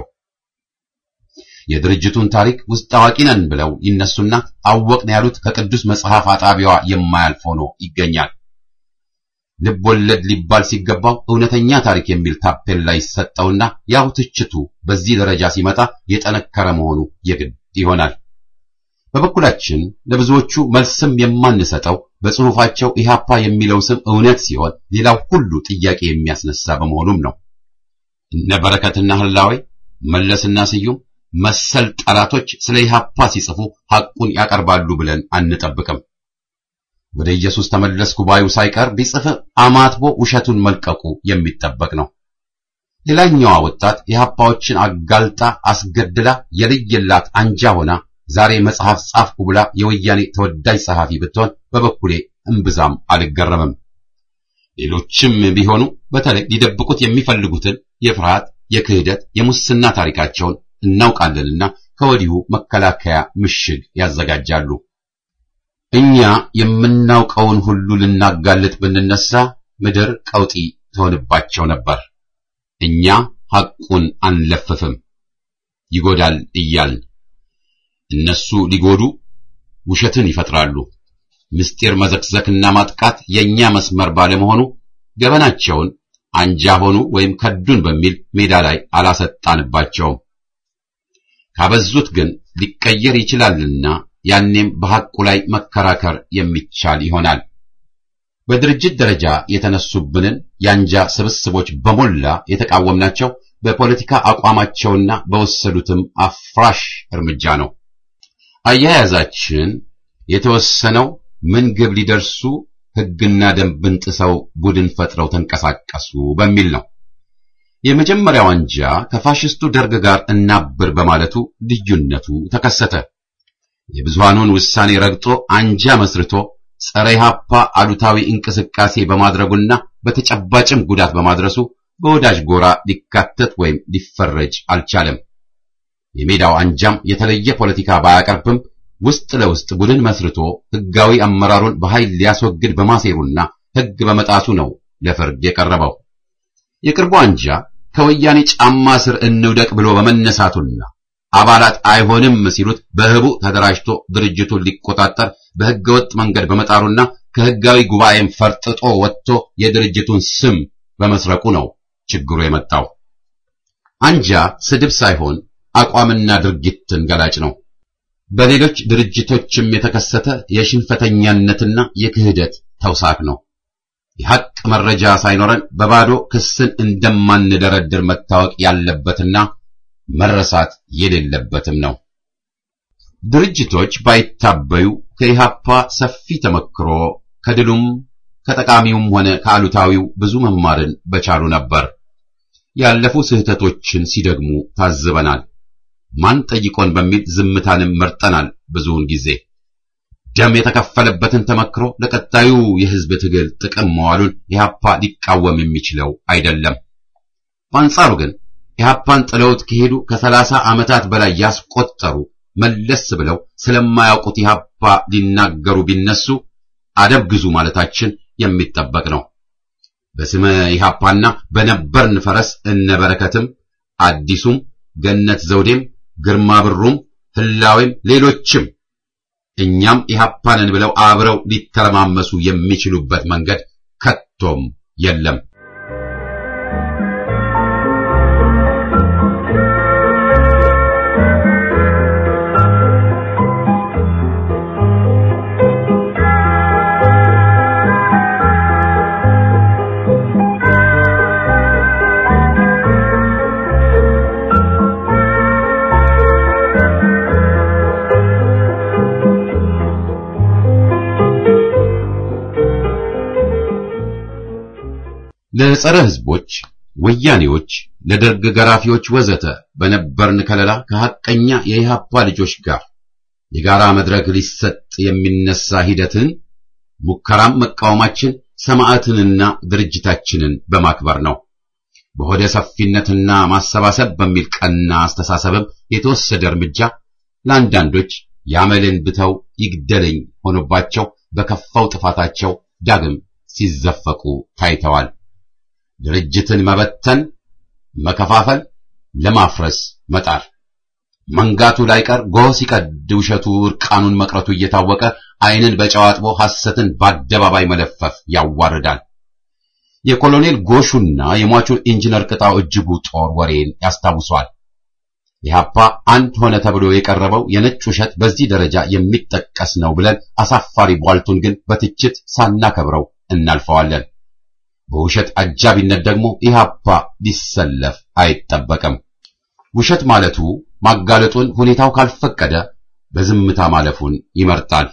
የድርጅቱን ታሪክ ውስጥ አዋቂ ነን ብለው ይነሱና አወቅን ያሉት ከቅዱስ መጽሐፍ አጣቢዋ የማያልፍ ሆኖ ይገኛል። ልብ ወለድ ሊባል ሲገባው እውነተኛ ታሪክ የሚል ታፔላ ይሰጠውና ያው ትችቱ በዚህ ደረጃ ሲመጣ የጠነከረ መሆኑ የግድ ይሆናል። በበኩላችን ለብዙዎቹ መልስም የማንሰጠው በጽሑፋቸው ኢህአፓ የሚለው ስም እውነት ሲሆን ሌላው ሁሉ ጥያቄ የሚያስነሳ በመሆኑም ነው። እነ በረከትና ህላዌ መለስና ስዩም መሰል ጠላቶች ስለ ኢህአፓ ሲጽፉ ሐቁን ያቀርባሉ ብለን አንጠብቅም። ወደ ኢየሱስ ተመለስኩ ባዩ ሳይቀር ቢጽፍ አማትቦ ውሸቱን መልቀቁ የሚጠበቅ ነው። ሌላኛዋ ወጣት ኢህአፓዎችን አጋልጣ አስገድላ የልየላት አንጃ ሆና ዛሬ መጽሐፍ ጻፍኩ ብላ የወያኔ ተወዳጅ ጸሐፊ ብትሆን በበኩሌ እምብዛም አልገረምም። ሌሎችም ቢሆኑ በተለይ ሊደብቁት የሚፈልጉትን የፍርሃት፣ የክህደት፣ የሙስና ታሪካቸውን እናውቃለንና ከወዲሁ መከላከያ ምሽግ ያዘጋጃሉ። እኛ የምናውቀውን ሁሉ ልናጋልጥ ብንነሳ ምድር ቀውጢ ትሆንባቸው ነበር። እኛ ሐቁን አንለፍፍም፣ ይጎዳል እያልን እነሱ ሊጎዱ ውሸትን ይፈጥራሉ። ምስጢር መዘክዘክና ማጥቃት የኛ መስመር ባለመሆኑ ገበናቸውን አንጃ ሆኑ ወይም ከዱን በሚል ሜዳ ላይ አላሰጣንባቸውም። ካበዙት ግን ሊቀየር ይችላልና ያኔም በሐቁ ላይ መከራከር የሚቻል ይሆናል። በድርጅት ደረጃ የተነሱብንን የአንጃ ስብስቦች በሞላ የተቃወምናቸው በፖለቲካ አቋማቸውና በወሰዱትም አፍራሽ እርምጃ ነው። አያያዛችን የተወሰነው ምን ግብ ሊደርሱ ሕግና ደንብን ጥሰው ቡድን ፈጥረው ተንቀሳቀሱ በሚል ነው። የመጀመሪያው አንጃ ከፋሽስቱ ደርግ ጋር እናብር በማለቱ ልዩነቱ ተከሰተ። የብዙሃኑን ውሳኔ ረግጦ አንጃ መስርቶ ጸረ ኢህአፓ አሉታዊ እንቅስቃሴ በማድረጉና በተጨባጭም ጉዳት በማድረሱ በወዳጅ ጎራ ሊካተት ወይም ሊፈረጅ አልቻለም። የሜዳው አንጃም የተለየ ፖለቲካ ባያቀርብም ውስጥ ለውስጥ ቡድን መስርቶ ሕጋዊ አመራሩን በኃይል ሊያስወግድ በማሴሩና ሕግ በመጣሱ ነው ለፍርድ የቀረበው። የቅርቡ አንጃ ከወያኔ ጫማ ስር እንውደቅ ብሎ በመነሳቱና አባላት አይሆንም ሲሉት በህቡ ተደራጅቶ ድርጅቱን ሊቆጣጠር በሕገወጥ መንገድ በመጣሩና ከሕጋዊ ጉባኤም ፈርጥጦ ወጥቶ የድርጅቱን ስም በመስረቁ ነው ችግሩ የመጣው። አንጃ ስድብ ሳይሆን አቋምና ድርጊትን ገላጭ ነው። በሌሎች ድርጅቶችም የተከሰተ የሽንፈተኛነትና የክህደት ተውሳክ ነው። የሐቅ መረጃ ሳይኖረን በባዶ ክስን እንደማንደረድር መታወቅ ያለበትና መረሳት የሌለበትም ነው። ድርጅቶች ባይታበዩ ከኢሃፓ ሰፊ ተመክሮ ከድሉም ከጠቃሚውም ሆነ ከአሉታዊው ብዙ መማርን በቻሉ ነበር። ያለፉ ስህተቶችን ሲደግሙ ታዝበናል። ማን ጠይቆን በሚል ዝምታንም መርጠናል። ብዙውን ጊዜ ደም የተከፈለበትን ተመክሮ ለቀጣዩ የሕዝብ ትግል ጥቅም መዋሉን ኢህአፓ ሊቃወም የሚችለው አይደለም። በአንጻሩ ግን ኢህአፓን ጥለውት ከሄዱ ከሰላሳ ዓመታት በላይ ያስቆጠሩ መለስ ብለው ስለማያውቁት ኢህአፓ ሊናገሩ ቢነሱ አደብ ግዙ ማለታችን የሚጠበቅ ነው። በስመ ኢህአፓና በነበርን ፈረስ እነበረከትም አዲሱም ገነት ዘውዴም ግርማ ብሩም ህላዌም ሌሎችም እኛም ኢህአፓንን ብለው አብረው ሊተረማመሱ የሚችሉበት መንገድ ከቶም የለም። ለጸረ ህዝቦች፣ ወያኔዎች፣ ለደርግ ገራፊዎች ወዘተ በነበርን ከለላ ከሐቀኛ የኢህአፓ ልጆች ጋር የጋራ መድረክ ሊሰጥ የሚነሳ ሂደትን ሙከራም መቃወማችን ሰማዕትንና ድርጅታችንን በማክበር ነው። በሆደ ሰፊነትና ማሰባሰብ በሚል ቀና አስተሳሰብም የተወሰደ እርምጃ ለአንዳንዶች ያመልን ብተው ይግደለኝ ሆኖባቸው በከፋው ጥፋታቸው ዳግም ሲዘፈቁ ታይተዋል። ድርጅትን መበተን፣ መከፋፈል፣ ለማፍረስ መጣር መንጋቱ ላይቀር ጎህ ሲቀድ ውሸቱ እርቃኑን መቅረቱ እየታወቀ ዓይንን በጨው አጥቦ ሐሰትን በአደባባይ መለፈፍ ያዋርዳል። የኮሎኔል ጎሹና የሟቹ ኢንጂነር ቅጣው እጅጉ ጦር ወሬን ያስታውሷል። ኢህአፓ አንድ ሆነ ተብሎ የቀረበው የነጭ ውሸት በዚህ ደረጃ የሚጠቀስ ነው ብለን አሳፋሪ ቧልቱን ግን በትችት ሳናከብረው እናልፈዋለን። በውሸት አጃቢነት ደግሞ ኢህአፓ ሊሰለፍ አይጠበቅም። ውሸት ማለቱ ማጋለጡን ሁኔታው ካልፈቀደ በዝምታ ማለፉን ይመርጣል።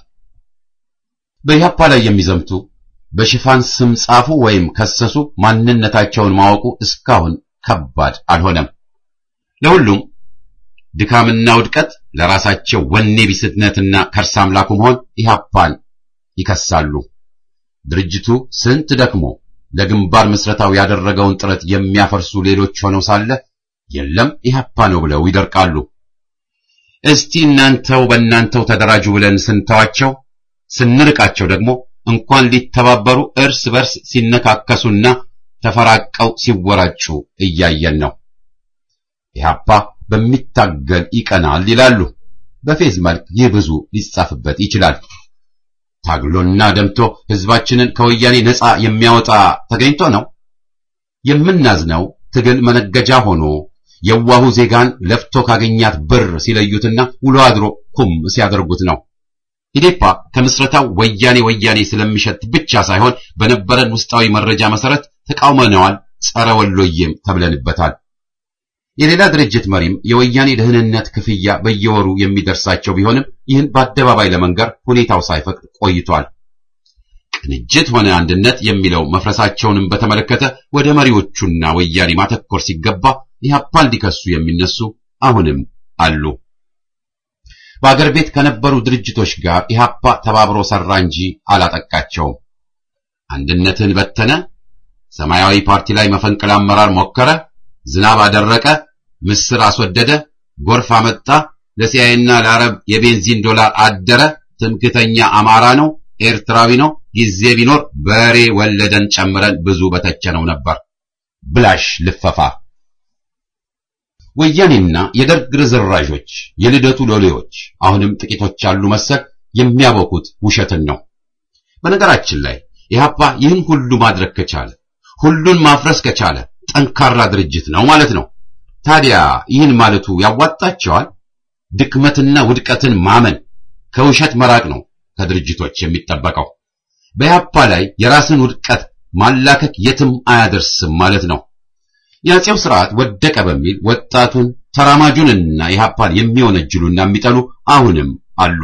በኢህአፓ ላይ የሚዘምቱ በሽፋን ስም ጻፉ ወይም ከሰሱ ማንነታቸውን ማወቁ እስካሁን ከባድ አልሆነም። ለሁሉም ድካምና ውድቀት ለራሳቸው ወኔ ቢስነትና ከርሳ አምላኩ መሆን ኢህአፓን ይከሳሉ። ድርጅቱ ስንት ደክሞ ለግንባር ምስረታው ያደረገውን ጥረት የሚያፈርሱ ሌሎች ሆነው ሳለ የለም ኢህአፓ ነው ብለው ይደርቃሉ። እስቲ እናንተው በእናንተው ተደራጁ ብለን ስንተዋቸው ስንርቃቸው ደግሞ እንኳን ሊተባበሩ እርስ በርስ ሲነካከሱና ተፈራቀው ሲወራጩ እያየን ነው። ኢህአፓ በሚታገል ይቀናል ይላሉ። በፌዝ መልክ ይህ ብዙ ሊጻፍበት ይችላል። ታግሎና ደምቶ ህዝባችንን ከወያኔ ነፃ የሚያወጣ ተገኝቶ ነው። የምናዝነው ትግል መነገጃ ሆኖ የዋሁ ዜጋን ለፍቶ ካገኛት ብር ሲለዩትና ውሎ አድሮ ኩም ሲያደርጉት ነው። ኢዴፓ ከምስረታው ወያኔ ወያኔ ስለሚሸት ብቻ ሳይሆን በነበረን ውስጣዊ መረጃ መሰረት ተቃውመነዋል፣ ጸረ ወሎዬም ተብለንበታል። የሌላ ድርጅት መሪም የወያኔ ደህንነት ክፍያ በየወሩ የሚደርሳቸው ቢሆንም ይህን በአደባባይ ለመንገር ሁኔታው ሳይፈቅድ ቆይቷል። ቅንጅት ሆነ አንድነት የሚለው መፍረሳቸውንም በተመለከተ ወደ መሪዎቹና ወያኔ ማተኮር ሲገባ ኢህአፓን ሊከሱ የሚነሱ አሁንም አሉ። በአገር ቤት ከነበሩ ድርጅቶች ጋር ኢህአፓ ተባብሮ ሰራ እንጂ አላጠቃቸውም። አንድነትን በተነ፣ ሰማያዊ ፓርቲ ላይ መፈንቅለ አመራር ሞከረ፣ ዝናብ አደረቀ፣ ምስር አስወደደ፣ ጎርፍ አመጣ፣ ለሲያይና ለአረብ የቤንዚን ዶላር አደረ፣ ትምክተኛ አማራ ነው፣ ኤርትራዊ ነው፣ ጊዜ ቢኖር በሬ ወለደን ጨምረን ብዙ በተቸነው ነበር። ብላሽ ልፈፋ ወያኔና የደርግ ርዝራዦች የልደቱ ሎሌዎች አሁንም ጥቂቶች ያሉ መሰል የሚያበኩት ውሸትን ነው። በነገራችን ላይ ኢህአፓ ይህን ሁሉ ማድረግ ከቻለ ሁሉን ማፍረስ ከቻለ ጠንካራ ድርጅት ነው ማለት ነው። ታዲያ ይህን ማለቱ ያዋጣቸዋል? ድክመትና ውድቀትን ማመን ከውሸት መራቅ ነው ከድርጅቶች የሚጠበቀው። በኢህአፓ ላይ የራስን ውድቀት ማላከክ የትም አያደርስም ማለት ነው። የአፄው ስርዓት ወደቀ በሚል ወጣቱን ተራማጁንና ኢህአፓን የሚወነጅሉና የሚጠሉ አሁንም አሉ።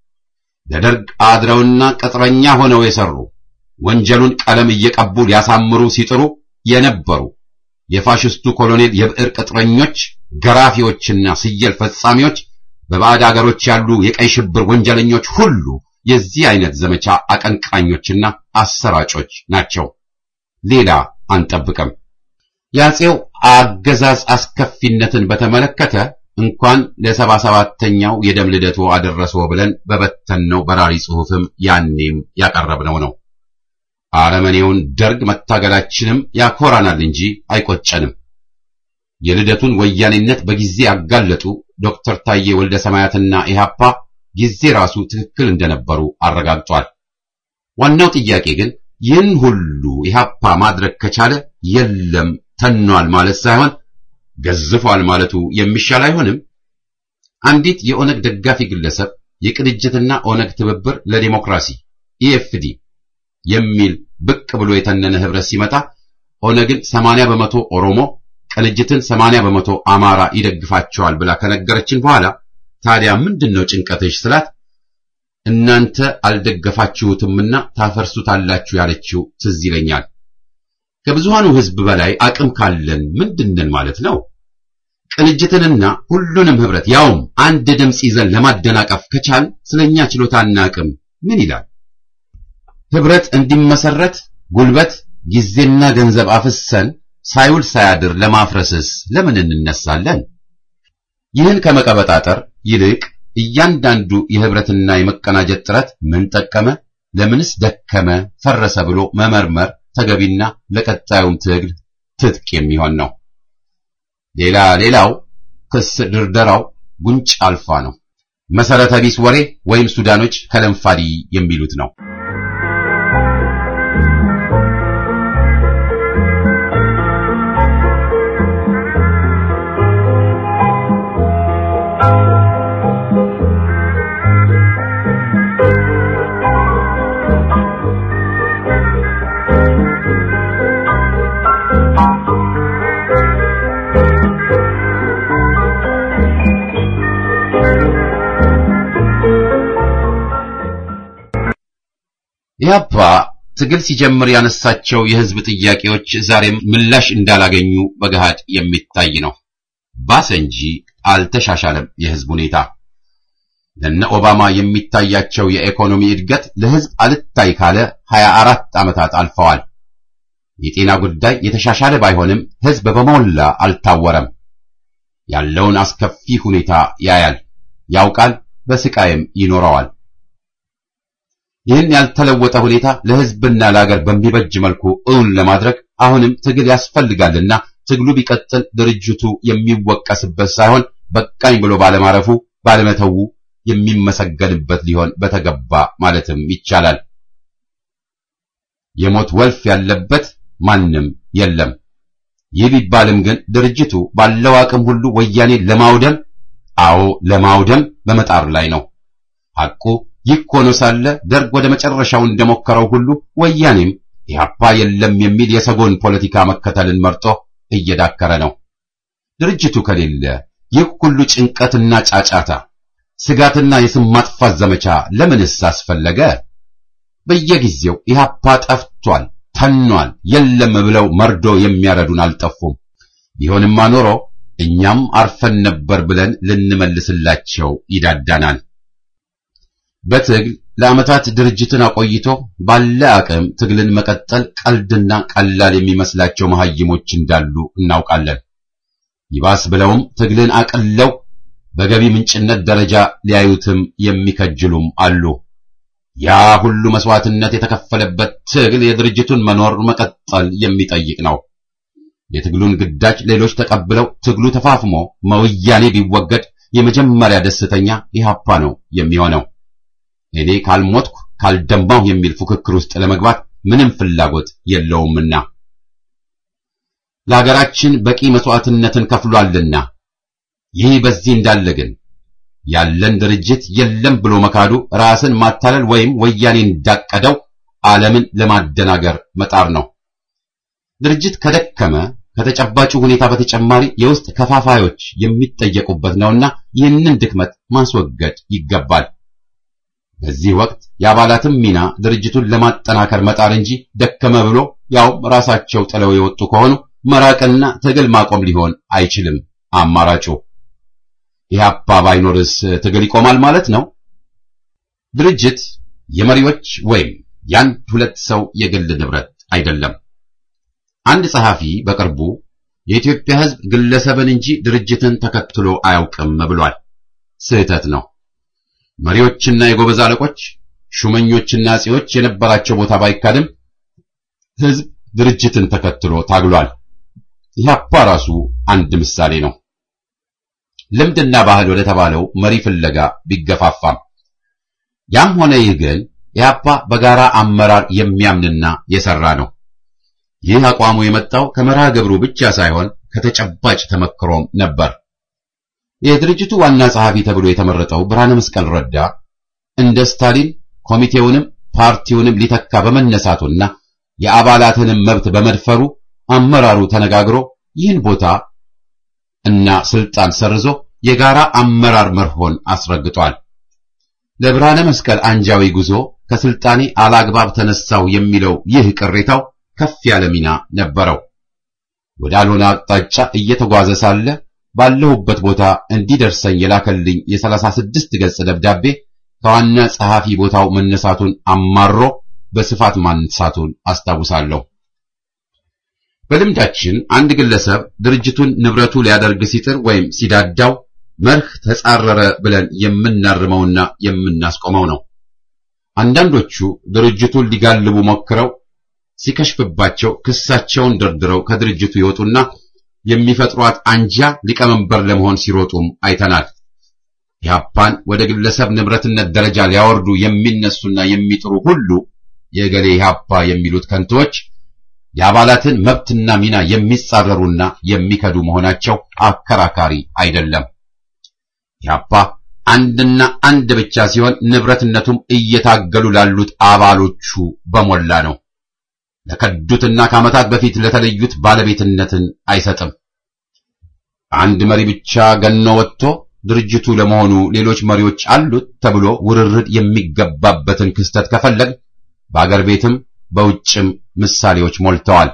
ለደርግ አድረውና ቅጥረኛ ሆነው የሰሩ ወንጀሉን ቀለም እየቀቡ ሊያሳምሩ ሲጥሩ የነበሩ የፋሽስቱ ኮሎኔል የብዕር ቅጥረኞች፣ ገራፊዎችና ስየል ፈጻሚዎች፣ በባዕድ አገሮች ያሉ የቀይ ሽብር ወንጀለኞች ሁሉ የዚህ አይነት ዘመቻ አቀንቃኞችና አሰራጮች ናቸው። ሌላ አንጠብቅም። የአፄው አገዛዝ አስከፊነትን በተመለከተ እንኳን ለሰባ ሰባተኛው የደም ልደቱ አደረሰው ብለን በበተንነው በራሪ ጽሑፍም ያኔም ያቀረብነው ነው። አረመኔውን ደርግ መታገላችንም ያኮራናል እንጂ አይቆጨንም። የልደቱን ወያኔነት በጊዜ ያጋለጡ ዶክተር ታዬ ወልደ ሰማያትና ኢህአፓ ጊዜ ራሱ ትክክል እንደነበሩ አረጋግጧል። ዋናው ጥያቄ ግን ይህን ሁሉ ኢህአፓ ማድረግ ከቻለ የለም ተኗል ማለት ሳይሆን ገዝፏል ማለቱ የሚሻል አይሆንም? አንዲት የኦነግ ደጋፊ ግለሰብ የቅንጅትና ኦነግ ትብብር ለዲሞክራሲ ኢኤፍዲ የሚል ብቅ ብሎ የተነነ ህብረት ሲመጣ ኦነግን 80 በመቶ ኦሮሞ ቅንጅትን 80 በመቶ አማራ ይደግፋቸዋል ብላ ከነገረችን በኋላ ታዲያ ምንድነው ጭንቀትሽ ስላት እናንተ አልደገፋችሁትምና ታፈርሱታላችሁ ያለችው ትዝ ይለኛል። ከብዙሃኑ ህዝብ በላይ አቅም ካለን ምንድነን ማለት ነው? ቅንጅትንና ሁሉንም ህብረት ያውም አንድ ድምፅ ይዘን ለማደናቀፍ ከቻል ስለኛ ችሎታና አቅም ምን ይላል? ህብረት እንዲመሰረት ጉልበት፣ ጊዜና ገንዘብ አፍሰን ሳይውል ሳያድር ለማፍረስስ ለምን እንነሳለን? ይህን ከመቀበጣጠር ይልቅ እያንዳንዱ የህብረትና የመቀናጀት ጥረት ምን ጠቀመ፣ ለምንስ ደከመ፣ ፈረሰ ብሎ መመርመር ተገቢና ለቀጣዩም ትግል ትጥቅ የሚሆን ነው። ሌላ ሌላው ክስ ድርደራው ጉንጭ አልፋ ነው። መሰረተ ቢስ ወሬ ወይም ሱዳኖች ከለንፋዲ የሚሉት ነው። ኢህአፓ ትግል ሲጀምር ያነሳቸው የህዝብ ጥያቄዎች ዛሬም ምላሽ እንዳላገኙ በገሃድ የሚታይ ነው። ባሰ እንጂ አልተሻሻለም የህዝብ ሁኔታ። ለነ ኦባማ የሚታያቸው የኢኮኖሚ እድገት ለህዝብ አልታይ ካለ 24 ዓመታት አልፈዋል። የጤና ጉዳይ የተሻሻለ ባይሆንም ህዝብ በሞላ አልታወረም። ያለውን አስከፊ ሁኔታ ያያል፣ ያውቃል፣ በስቃይም ይኖረዋል። ይህን ያልተለወጠ ሁኔታ ለህዝብና ለሀገር በሚበጅ መልኩ እውን ለማድረግ አሁንም ትግል ያስፈልጋልና ትግሉ ቢቀጥል ድርጅቱ የሚወቀስበት ሳይሆን በቃኝ ብሎ ባለማረፉ ባለመተዉ የሚመሰገንበት ሊሆን በተገባ ማለትም ይቻላል። የሞት ወልፍ ያለበት ማንም የለም። ይህ ቢባልም ግን ድርጅቱ ባለው አቅም ሁሉ ወያኔ ለማውደም አዎ ለማውደም በመጣር ላይ ነው። ሐቁ ይህ ሆኖ ሳለ ደርግ ወደ መጨረሻው እንደሞከረው ሁሉ ወያኔም ኢህአፓ የለም የሚል የሰጎን ፖለቲካ መከተልን መርጦ እየዳከረ ነው። ድርጅቱ ከሌለ ይህ ሁሉ ጭንቀትና ጫጫታ፣ ስጋትና የስም ማጥፋት ዘመቻ ለምንስ አስፈለገ? በየጊዜው ኢህአፓ ጠፍቷል፣ ተኗል፣ የለም ብለው መርዶ የሚያረዱን አልጠፉም። ቢሆንማ ኖሮ እኛም አርፈን ነበር ብለን ልንመልስላቸው ይዳዳናል። በትግል ለዓመታት ድርጅትን አቆይቶ ባለ አቅም ትግልን መቀጠል ቀልድና ቀላል የሚመስላቸው መሐይሞች እንዳሉ እናውቃለን። ይባስ ብለውም ትግልን አቅለው በገቢ ምንጭነት ደረጃ ሊያዩትም የሚከጅሉም አሉ። ያ ሁሉ መስዋዕትነት የተከፈለበት ትግል የድርጅቱን መኖር መቀጠል የሚጠይቅ ነው። የትግሉን ግዳጅ ሌሎች ተቀብለው ትግሉ ተፋፍሞ መወያኔ ቢወገድ የመጀመሪያ ደስተኛ ኢህአፓ ነው የሚሆነው። እኔ ካልሞትኩ ካልደማሁ የሚል ፉክክር ውስጥ ለመግባት ምንም ፍላጎት የለውምና ለሀገራችን በቂ መስዋዕትነትን ከፍሏልና። ይህ በዚህ እንዳለ ግን ያለን ድርጅት የለም ብሎ መካዱ ራስን ማታለል ወይም ወያኔ እንዳቀደው ዓለምን ለማደናገር መጣር ነው። ድርጅት ከደከመ ከተጨባጩ ሁኔታ በተጨማሪ የውስጥ ከፋፋዮች የሚጠየቁበት ነውና ይህንን ድክመት ማስወገድ ይገባል። በዚህ ወቅት የአባላትም ሚና ድርጅቱን ለማጠናከር መጣር እንጂ ደከመ ብሎ ያውም ራሳቸው ጥለው የወጡ ከሆኑ መራቅና ትግል ማቆም ሊሆን አይችልም አማራጩ። ኢህአፓ ባይኖርስ ትግል ይቆማል ማለት ነው? ድርጅት የመሪዎች ወይም የአንድ ሁለት ሰው የግል ንብረት አይደለም። አንድ ጸሐፊ በቅርቡ የኢትዮጵያ ሕዝብ ግለሰብን እንጂ ድርጅትን ተከትሎ አያውቅም ብሏል። ስህተት ነው። መሪዎችና የጎበዝ አለቆች፣ ሹመኞችና አጼዎች የነበራቸው ቦታ ባይካድም ሕዝብ ድርጅትን ተከትሎ ታግሏል። ኢህአፓ ራሱ አንድ ምሳሌ ነው። ልምድና ባህል ወደ ተባለው መሪ ፍለጋ ቢገፋፋም ያም ሆነ ይህ ግን ኢህአፓ በጋራ አመራር የሚያምንና የሰራ ነው። ይህ አቋሙ የመጣው ከመርሃ ግብሩ ብቻ ሳይሆን ከተጨባጭ ተመክሮም ነበር። የድርጅቱ ዋና ጸሐፊ ተብሎ የተመረጠው ብርሃነ መስቀል ረዳ እንደ ስታሊን ኮሚቴውንም ፓርቲውንም ሊተካ በመነሳቱና የአባላትንም መብት በመድፈሩ አመራሩ ተነጋግሮ ይህን ቦታ እና ስልጣን ሰርዞ የጋራ አመራር መርሆን አስረግጧል። ለብርሃነ መስቀል አንጃዊ ጉዞ ከስልጣኔ አላግባብ ተነሳው የሚለው ይህ ቅሬታው ከፍ ያለ ሚና ነበረው። ወዳልሆነ አቅጣጫ እየተጓዘ ሳለ ባለሁበት ቦታ እንዲደርሰኝ የላከልኝ የሰላሳ ስድስት ገጽ ደብዳቤ ከዋና ጸሐፊ ቦታው መነሳቱን አማሮ በስፋት ማንሳቱን አስታውሳለሁ። በልምዳችን አንድ ግለሰብ ድርጅቱን ንብረቱ ሊያደርግ ሲጥር ወይም ሲዳዳው መርህ ተጻረረ ብለን የምናርመውና የምናስቆመው ነው። አንዳንዶቹ ድርጅቱን ሊጋልቡ ሞክረው ሲከሽፍባቸው ክሳቸውን ደርድረው ከድርጅቱ ይወጡና የሚፈጥሯት አንጃ ሊቀመንበር ለመሆን ሲሮጡም አይተናል። ኢህአፓን ወደ ግለሰብ ንብረትነት ደረጃ ሊያወርዱ የሚነሱና የሚጥሩ ሁሉ የገሌ ኢህአፓ የሚሉት ከንቶች የአባላትን መብትና ሚና የሚጻረሩና የሚከዱ መሆናቸው አከራካሪ አይደለም። ኢህአፓ አንድና አንድ ብቻ ሲሆን ንብረትነቱም እየታገሉ ላሉት አባሎቹ በሞላ ነው። ለከዱትና ከዓመታት በፊት ለተለዩት ባለቤትነትን አይሰጥም። አንድ መሪ ብቻ ገኖ ወጥቶ ድርጅቱ ለመሆኑ ሌሎች መሪዎች አሉት ተብሎ ውርርድ የሚገባበትን ክስተት ከፈለግ በአገር ቤትም በውጭም ምሳሌዎች ሞልተዋል።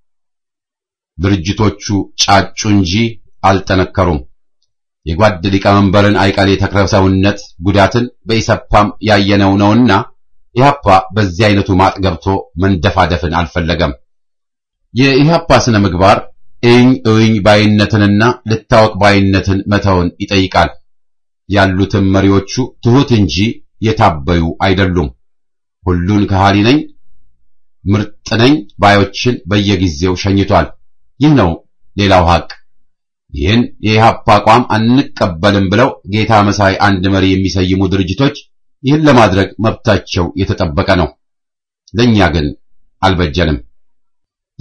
ድርጅቶቹ ጫጩ እንጂ አልጠነከሩም። የጓድ ሊቀመንበርን አይቀሌ ተክለሰውነት ጉዳትን በኢሰፓም ያየነው ነውና ኢህአፓ በዚህ አይነቱ ማጥ ገብቶ መንደፋደፍን አልፈለገም። የኢህአፓ ስነ ምግባር እኝ እኝ ባይነትንና ልታወቅ ባይነትን መተውን ይጠይቃል። ያሉትም መሪዎቹ ትሑት እንጂ የታበዩ አይደሉም። ሁሉን ከሃሊ ነኝ ምርጥ ነኝ ባዮችን በየጊዜው ሸኝቷል። ይህ ነው ሌላው ሐቅ። ይህን የኢህአፓ አቋም አንቀበልም ብለው ጌታ መሳይ አንድ መሪ የሚሰይሙ ድርጅቶች ይህን ለማድረግ መብታቸው የተጠበቀ ነው። ለኛ ግን አልበጀንም።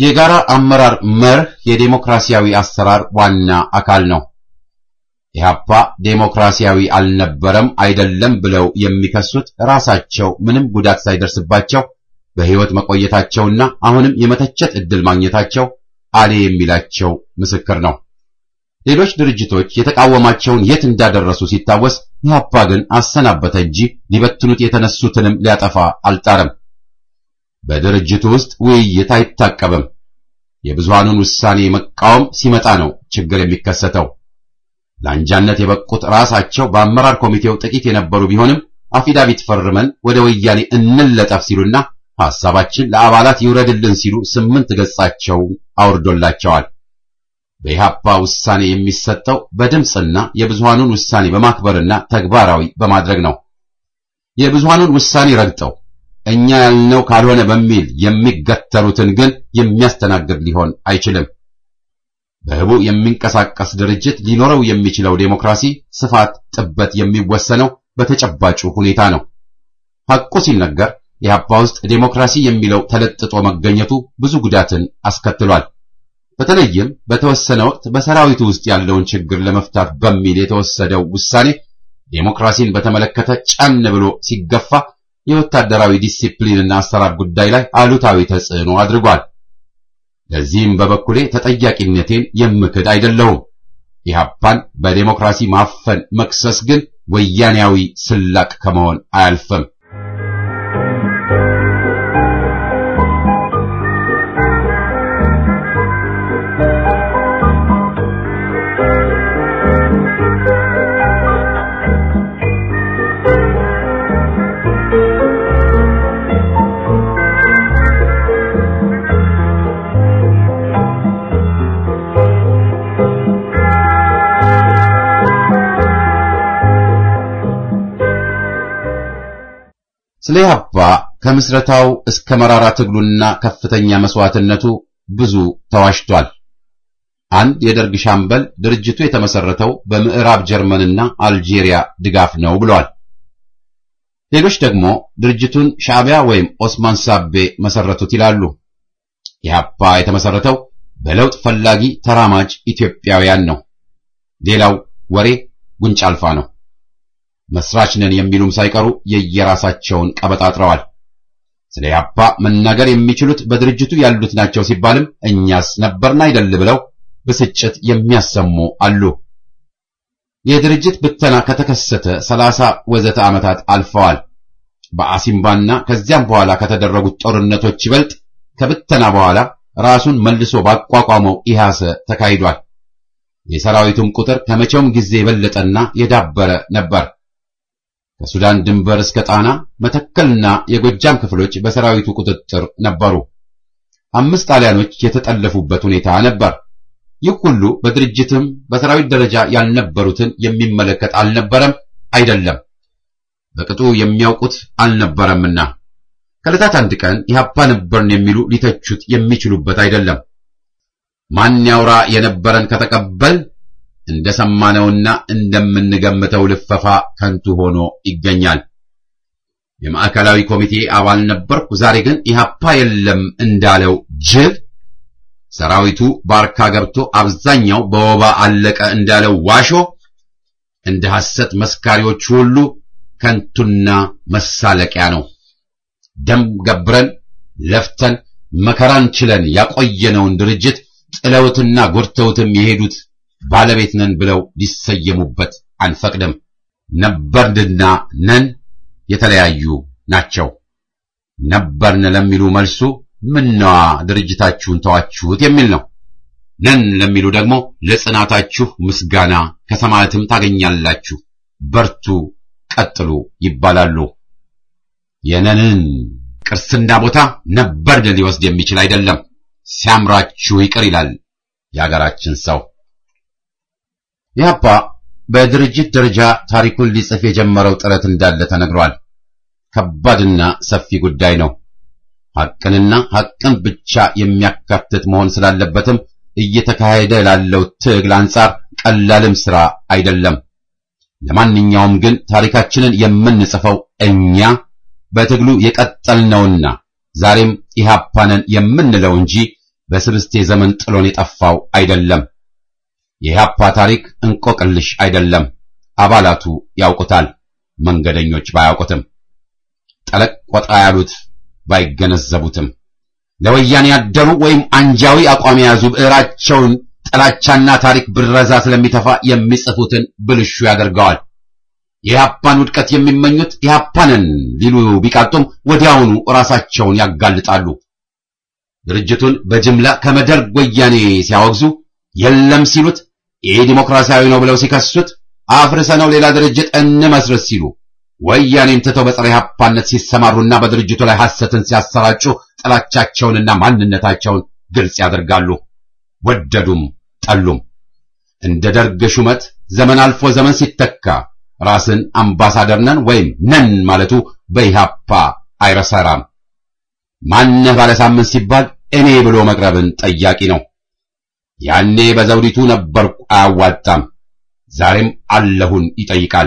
የጋራ አመራር መርህ የዴሞክራሲያዊ አሰራር ዋና አካል ነው። ኢህአፓ ዴሞክራሲያዊ አልነበረም አይደለም ብለው የሚከሱት ራሳቸው ምንም ጉዳት ሳይደርስባቸው በሕይወት መቆየታቸውና አሁንም የመተቸት ዕድል ማግኘታቸው አሌ የሚላቸው ምስክር ነው። ሌሎች ድርጅቶች የተቃወማቸውን የት እንዳደረሱ ሲታወስ ኢህአፓ ግን አሰናበተ እንጂ ሊበትኑት የተነሱትንም ሊያጠፋ አልጣረም። በድርጅቱ ውስጥ ውይይት አይታቀብም። የብዙሃኑን ውሳኔ መቃወም ሲመጣ ነው ችግር የሚከሰተው። ለአንጃነት የበቁት ራሳቸው በአመራር ኮሚቴው ጥቂት የነበሩ ቢሆንም አፊዳቪት ፈርመን ወደ ወያኔ እንለጠፍ ሲሉና ሐሳባችን ለአባላት ይውረድልን ሲሉ ስምንት ገጻቸው አውርዶላቸዋል። በኢህአፓ ውሳኔ የሚሰጠው በድምፅና የብዙሃኑን ውሳኔ በማክበርና ተግባራዊ በማድረግ ነው። የብዙሃኑን ውሳኔ ረግጠው እኛ ያልነው ካልሆነ በሚል የሚገተሩትን ግን የሚያስተናግድ ሊሆን አይችልም። በህቡ የሚንቀሳቀስ ድርጅት ሊኖረው የሚችለው ዴሞክራሲ ስፋት፣ ጥበት የሚወሰነው በተጨባጩ ሁኔታ ነው። ሐቁ ሲነገር ኢህአፓ ውስጥ ዴሞክራሲ የሚለው ተለጥጦ መገኘቱ ብዙ ጉዳትን አስከትሏል። በተለይም በተወሰነ ወቅት በሰራዊቱ ውስጥ ያለውን ችግር ለመፍታት በሚል የተወሰደው ውሳኔ ዴሞክራሲን በተመለከተ ጫን ብሎ ሲገፋ የወታደራዊ ዲሲፕሊንና አሰራር ጉዳይ ላይ አሉታዊ ተጽዕኖ አድርጓል። ለዚህም በበኩሌ ተጠያቂነቴን የምክድ አይደለሁም። ኢህአፓን በዴሞክራሲ ማፈን መክሰስ ግን ወያኔያዊ ስላቅ ከመሆን አያልፍም። ስለ ኢህአፓ ከምስረታው እስከ መራራ ትግሉና ከፍተኛ መስዋዕትነቱ ብዙ ተዋሽቷል። አንድ የደርግ ሻምበል ድርጅቱ የተመሰረተው በምዕራብ ጀርመንና አልጄሪያ ድጋፍ ነው ብሏል። ሌሎች ደግሞ ድርጅቱን ሻዕቢያ ወይም ኦስማን ሳቤ መሰረቱት ይላሉ። ኢህአፓ የተመሰረተው በለውጥ ፈላጊ ተራማጅ ኢትዮጵያውያን ነው። ሌላው ወሬ ጉንጭ አልፋ ነው። መስራች ነን የሚሉም ሳይቀሩ የየራሳቸውን ቀበጣጥረዋል። ስለ ኢህአፓ መናገር የሚችሉት በድርጅቱ ያሉት ናቸው ሲባልም እኛስ ነበርን አይደል ብለው ብስጭት የሚያሰሙ አሉ። የድርጅት ብተና ከተከሰተ ሰላሳ ወዘተ ዓመታት አልፈዋል። በአሲምባና ከዚያም በኋላ ከተደረጉት ጦርነቶች ይበልጥ ከብተና በኋላ ራሱን መልሶ ባቋቋመው ኢሃሰ ተካሂዷል። የሰራዊቱም ቁጥር ከመቼውም ጊዜ የበለጠና የዳበረ ነበር። ከሱዳን ድንበር እስከ ጣና መተከልና የጎጃም ክፍሎች በሰራዊቱ ቁጥጥር ነበሩ። አምስት ጣሊያኖች የተጠለፉበት ሁኔታ ነበር። ይህ ሁሉ በድርጅትም በሰራዊት ደረጃ ያልነበሩትን የሚመለከት አልነበረም፣ አይደለም በቅጡ የሚያውቁት አልነበረምና ከዕለታት አንድ ቀን ኢህአፓ ነበርን የሚሉ ሊተቹት የሚችሉበት አይደለም። ማን ያውራ የነበረን ከተቀበል እንደሰማነውና እንደምንገምተው ልፈፋ ከንቱ ሆኖ ይገኛል። የማዕከላዊ ኮሚቴ አባል ነበርኩ፣ ዛሬ ግን ኢህአፓ የለም እንዳለው ጅብ ሰራዊቱ ባርካ ገብቶ አብዛኛው በወባ አለቀ እንዳለው ዋሾ እንደ ሐሰት መስካሪዎች ሁሉ ከንቱና መሳለቂያ ነው። ደም ገብረን ለፍተን መከራን ችለን ያቆየነውን ድርጅት ጥለውትና ጎድተውትም የሄዱት ባለቤት ነን ብለው ሊሰየሙበት አንፈቅድም። ነበርንና ነን የተለያዩ ናቸው። ነበርን ለሚሉ መልሱ ምነዋ ድርጅታችሁን ተዋችሁት የሚል ነው። ነን ለሚሉ ደግሞ ለጽናታችሁ ምስጋና ከሰማያትም ታገኛላችሁ፣ በርቱ፣ ቀጥሉ ይባላሉ። የነንን ቅርስና ቦታ ነበርን ሊወስድ የሚችል አይደለም። ሲያምራችሁ ይቅር ይላል የአገራችን ሰው። ኢህአፓ በድርጅት ደረጃ ታሪኩን ሊጽፍ የጀመረው ጥረት እንዳለ ተነግሯል። ከባድና ሰፊ ጉዳይ ነው። ሐቅንና ሐቅን ብቻ የሚያካትት መሆን ስላለበትም እየተካሄደ ላለው ትግል አንጻር ቀላልም ሥራ አይደለም። ለማንኛውም ግን ታሪካችንን የምንጽፈው እኛ በትግሉ የቀጠልነውና ዛሬም ኢህአፓ ነን የምንለው እንጂ በስብስቴ ዘመን ጥሎን የጠፋው አይደለም። የኢህአፓ ታሪክ እንቆቅልሽ አይደለም። አባላቱ ያውቁታል፣ መንገደኞች ባያውቁትም፣ ጠለቅ ወጣ ያሉት ባይገነዘቡትም፣ ለወያኔ ያደሩ ወይም አንጃዊ አቋም የያዙ ብዕራቸውን ጥላቻና ታሪክ ብረዛ ስለሚተፋ የሚጽፉትን ብልሹ ያደርገዋል። የኢህአፓን ውድቀት የሚመኙት ኢህአፓንን ሊሉ ቢቃጡም ወዲያውኑ ራሳቸውን ያጋልጣሉ። ድርጅቱን በጅምላ ከመደርግ ወያኔ ሲያወግዙ የለም ሲሉት ይህ ዲሞክራሲያዊ ነው ብለው ሲከሱት አፍርሰነው ሌላ ድርጅት እንመስረት ሲሉ ወያኔን ትተው በጸረ ኢህአፓነት ሲሰማሩና በድርጅቱ ላይ ሐሰትን ሲያሰራጩ ጥላቻቸውንና ማንነታቸውን ግልጽ ያደርጋሉ። ወደዱም ጠሉም እንደ ደርግ ሹመት ዘመን አልፎ ዘመን ሲተካ ራስን አምባሳደር ነን ወይም ነን ማለቱ በኢህአፓ አይረሰራም። ማነህ ባለ ሳምንት ሲባል እኔ ብሎ መቅረብን ጠያቂ ነው። ያኔ በዘውዲቱ ነበርኩ አያዋጣም፣ ዛሬም አለሁን ይጠይቃል።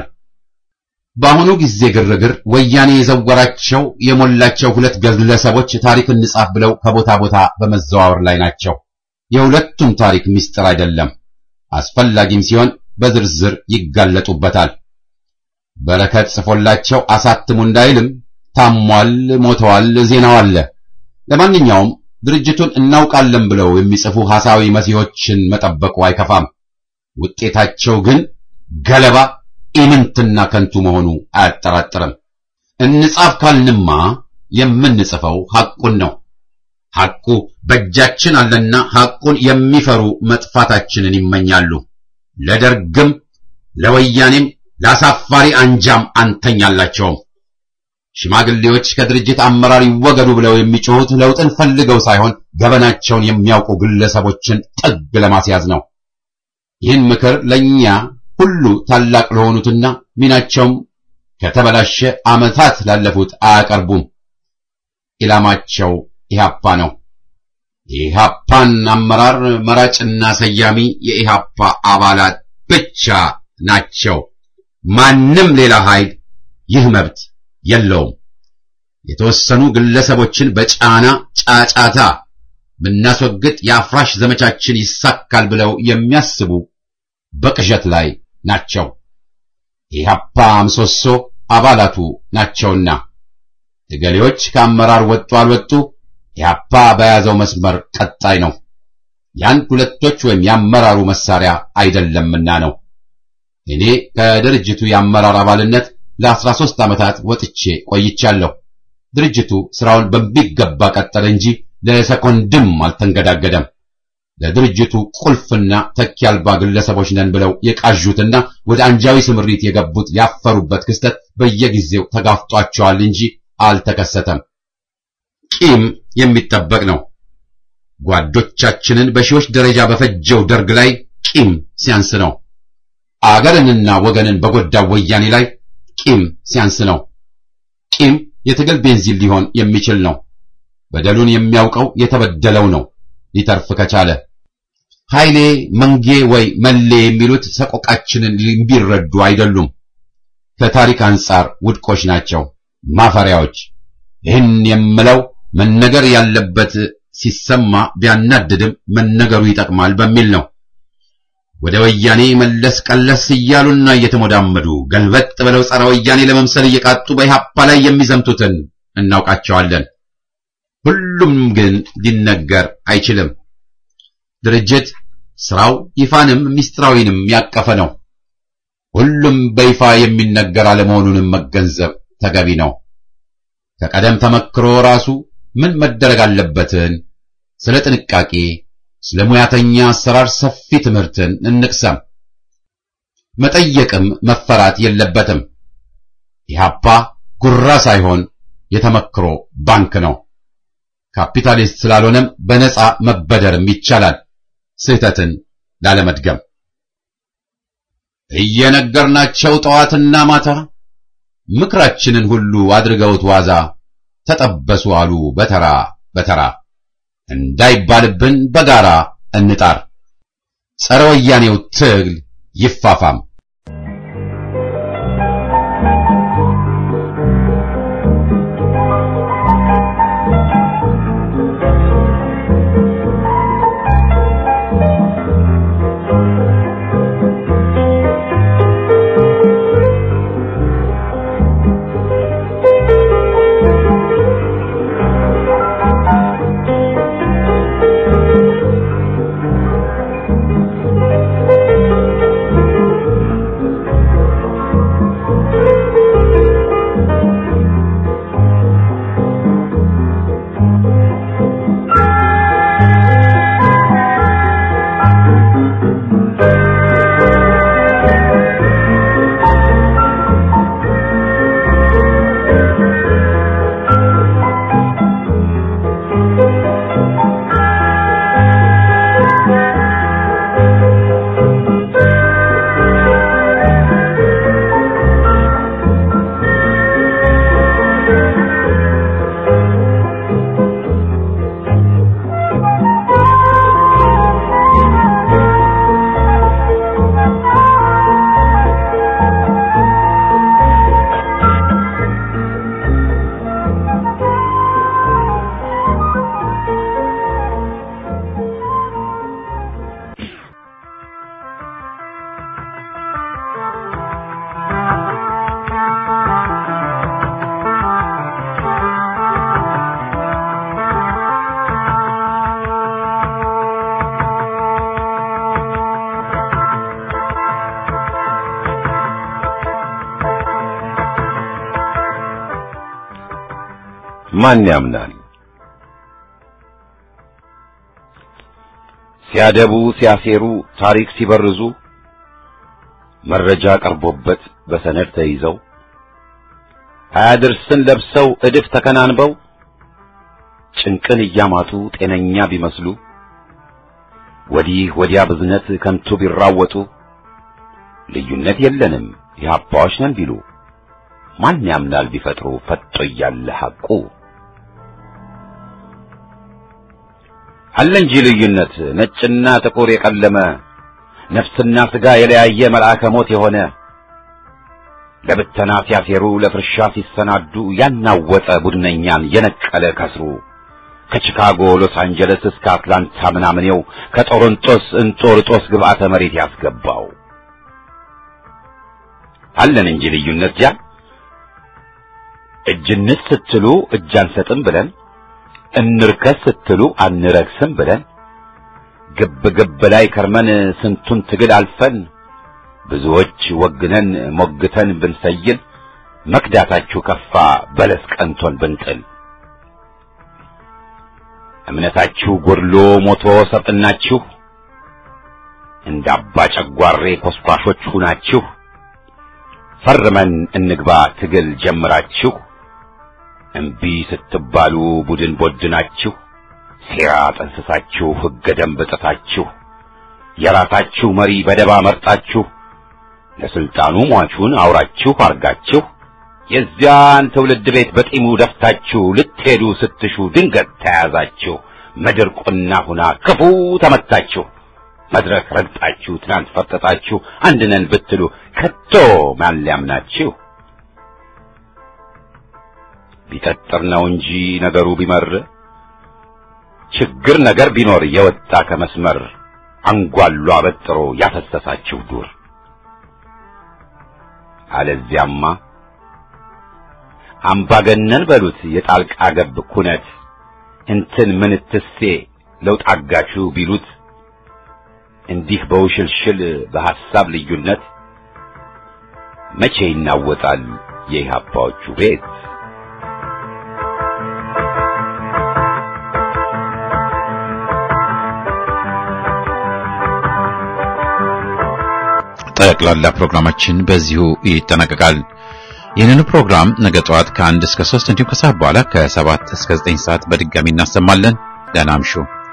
በአሁኑ ጊዜ ግርግር ወያኔ የዘወራቸው የሞላቸው ሁለት ግለሰቦች ታሪክ እንጻፍ ብለው ከቦታ ቦታ በመዘዋወር ላይ ናቸው። የሁለቱም ታሪክ ምስጢር አይደለም። አስፈላጊም ሲሆን በዝርዝር ይጋለጡበታል። በረከት ጽፎላቸው አሳትሙ እንዳይልም ታሟል፣ ሞተዋል፣ ዜናው አለ። ለማንኛውም ድርጅቱን እናውቃለን ብለው የሚጽፉ ሐሳዊ መሲሖችን መጠበቁ አይከፋም። ውጤታቸው ግን ገለባ ኢምንትና ከንቱ መሆኑ አያጠራጥርም። እንጻፍ ካልንማ የምንጽፈው ሐቁን ነው። ሐቁ በእጃችን አለና ሐቁን የሚፈሩ መጥፋታችንን ይመኛሉ። ለደርግም ለወያኔም ለአሳፋሪ አንጃም አንተኛላቸውም። ሽማግሌዎች ከድርጅት አመራር ይወገዱ ብለው የሚጮሁት ለውጥን ፈልገው ሳይሆን ገበናቸውን የሚያውቁ ግለሰቦችን ጥግ ለማስያዝ ነው። ይህን ምክር ለእኛ ሁሉ ታላቅ ለሆኑትና ሚናቸውም ከተበላሸ ዓመታት ላለፉት አያቀርቡም። ኢላማቸው ኢህአፓ ነው። የኢህአፓን አመራር መራጭና ሰያሚ የኢህአፓ አባላት ብቻ ናቸው። ማንም ሌላ ኃይል ይህ መብት የለውም። የተወሰኑ ግለሰቦችን በጫና ጫጫታ ብናስወግድ የአፍራሽ ዘመቻችን ይሳካል ብለው የሚያስቡ በቅዠት ላይ ናቸው። የኢህአፓ ምሰሶ አባላቱ ናቸውና እገሌዎች ከአመራር ወጡ አልወጡ ኢህአፓ በያዘው መስመር ቀጣይ ነው። የአንድ ሁለቶች ወይም የአመራሩ መሳሪያ አይደለምና ነው። እኔ ከድርጅቱ የአመራር አባልነት ለአስራ ሦስት ዓመታት ወጥቼ ቆይቻለሁ። ድርጅቱ ስራውን በሚገባ ቀጠለ እንጂ ለሰኮንድም አልተንገዳገደም። ለድርጅቱ ቁልፍና ተኪ አልባ ግለሰቦች ነን ብለው የቃዡትና ወደ አንጃዊ ስምሪት የገቡት ያፈሩበት ክስተት በየጊዜው ተጋፍጧቸዋል እንጂ አልተከሰተም። ቂም የሚጠበቅ ነው። ጓዶቻችንን በሺዎች ደረጃ በፈጀው ደርግ ላይ ቂም ሲያንስ ነው። አገርንና ወገንን በጎዳው ወያኔ ላይ ቂም ሲያንስ ነው። ቂም የትግል ቤንዚን ሊሆን የሚችል ነው። በደሉን የሚያውቀው የተበደለው ነው ሊተርፍ ከቻለ። ኃይሌ መንጌ ወይ መሌ የሚሉት ሰቆቃችንን ሊረዱ አይደሉም። ከታሪክ አንጻር ውድቆች ናቸው፣ ማፈሪያዎች። ይህን የምለው መነገር ያለበት ሲሰማ ቢያናድድም መነገሩ ይጠቅማል በሚል ነው። ወደ ወያኔ መለስ ቀለስ እያሉና እየተሞዳመዱ ገልበጥ ብለው ጸረ ወያኔ ለመምሰል እየቃጡ በኢህአፓ ላይ የሚዘምቱትን እናውቃቸዋለን። ሁሉም ግን ሊነገር አይችልም። ድርጅት ስራው ይፋንም ሚስጥራዊንም ያቀፈ ነው። ሁሉም በይፋ የሚነገር አለመሆኑንም መገንዘብ ተገቢ ነው። ከቀደም ተመክሮ ራሱ ምን መደረግ አለበትን ስለ ጥንቃቄ፣ ስለ ሙያተኛ አሰራር ሰፊ ትምህርትን እንቅሰም። መጠየቅም መፈራት የለበትም። ኢህአፓ ጉራ ሳይሆን የተመክሮ ባንክ ነው። ካፒታሊስት ስላልሆነም በነፃ መበደርም ይቻላል። ስህተትን ላለመድገም እየነገርናቸው ጠዋትና ማታ ምክራችንን ሁሉ አድርገውት ዋዛ ተጠበሱ አሉ በተራ በተራ እንዳይባልብን በጋራ እንጣር። ጸረ ወያኔው ትግል ይፋፋም። ማን ያምናል? ሲያደቡ ሲያሴሩ ታሪክ ሲበርዙ መረጃ ቀርቦበት በሰነድ ተይዘው አያድርስን ለብሰው እድፍ ተከናንበው ጭንቅን እያማጡ ጤነኛ ቢመስሉ ወዲህ ወዲያ ብዝነት ከንቱ ቢራወጡ ልዩነት የለንም የሀባዎች ነን ቢሉ ማን ያምናል ቢፈጥሩ ፈጦ እያለ ሐቁ አለ እንጂ ልዩነት ነጭና ጥቁር የቀለመ ነፍስና ሥጋ የለያየ መልአከ ሞት የሆነ ለብተና ሲያሴሩ ለፍርሻ ሲሰናዱ ያናወጠ ቡድነኛን የነቀለ ከስሩ ከቺካጎ ሎስ አንጀለስ እስከ አትላንታ ምናምኔው ከጦሮንጦስ እንጦርጦስ ግብዓተ መሬት ያስገባው አለን እንጂ ልዩነት ጃ እጅንስ ስትሉ እጅ አንሰጥም ብለን እንርከስ ስትሉ አንረክስም ብለን ግብ ግብ ላይ ከርመን ስንቱን ትግል አልፈን ብዙዎች ወግነን ሞግተን ብንሰይል መክዳታችሁ ከፋ በለስ ቀንቶን ብንጥል እምነታችሁ ጎድሎ ሞቶ ሰብጥናችሁ እንደ አባ ጨጓሬ ኮስኳሾች ሁናችሁ ፈርመን እንግባ ትግል ጀምራችሁ እምቢ ስትባሉ ቡድን ቦድናችሁ ሴራ ጠንስሳችሁ ሕገ ደንብ ጥሳችሁ የራሳችሁ መሪ በደባ መርጣችሁ ለስልጣኑ ሟቹን አውራችሁ አርጋችሁ የዚያን ትውልድ ቤት በጢሙ ደፍታችሁ ልትሄዱ ስትሹ ድንገት ተያዛችሁ። ምድር ቁና ሁና ክፉ ተመታችሁ። መድረክ ረግጣችሁ ትናንት ፈርጠጣችሁ አንድ ነን ብትሉ ከቶ ማን ሊያምናችሁ? ቢጠጥር ነው እንጂ ነገሩ ቢመር ችግር ነገር ቢኖር የወጣ ከመስመር አንጓሉ አበጥሮ ያፈሰሳችሁ ዱር አለዚያማ አምባገነን በሉት የጣልቃ ገብ ኩነት እንትን ምንትሴ ለውጥ አጋችሁ ቢሉት እንዲህ በውሽልሽል በሐሳብ ልዩነት መቼ ይናወጣል የኢህአፓዎቹ ቤት? ጠቅላላ ፕሮግራማችን በዚሁ ይጠናቀቃል። ይህንን ፕሮግራም ነገ ጠዋት ከአንድ እስከ ሶስት እንዲሁም ከሰዓት በኋላ ከሰባት እስከ ዘጠኝ ሰዓት በድጋሚ እናሰማለን። ደህና እምሹ።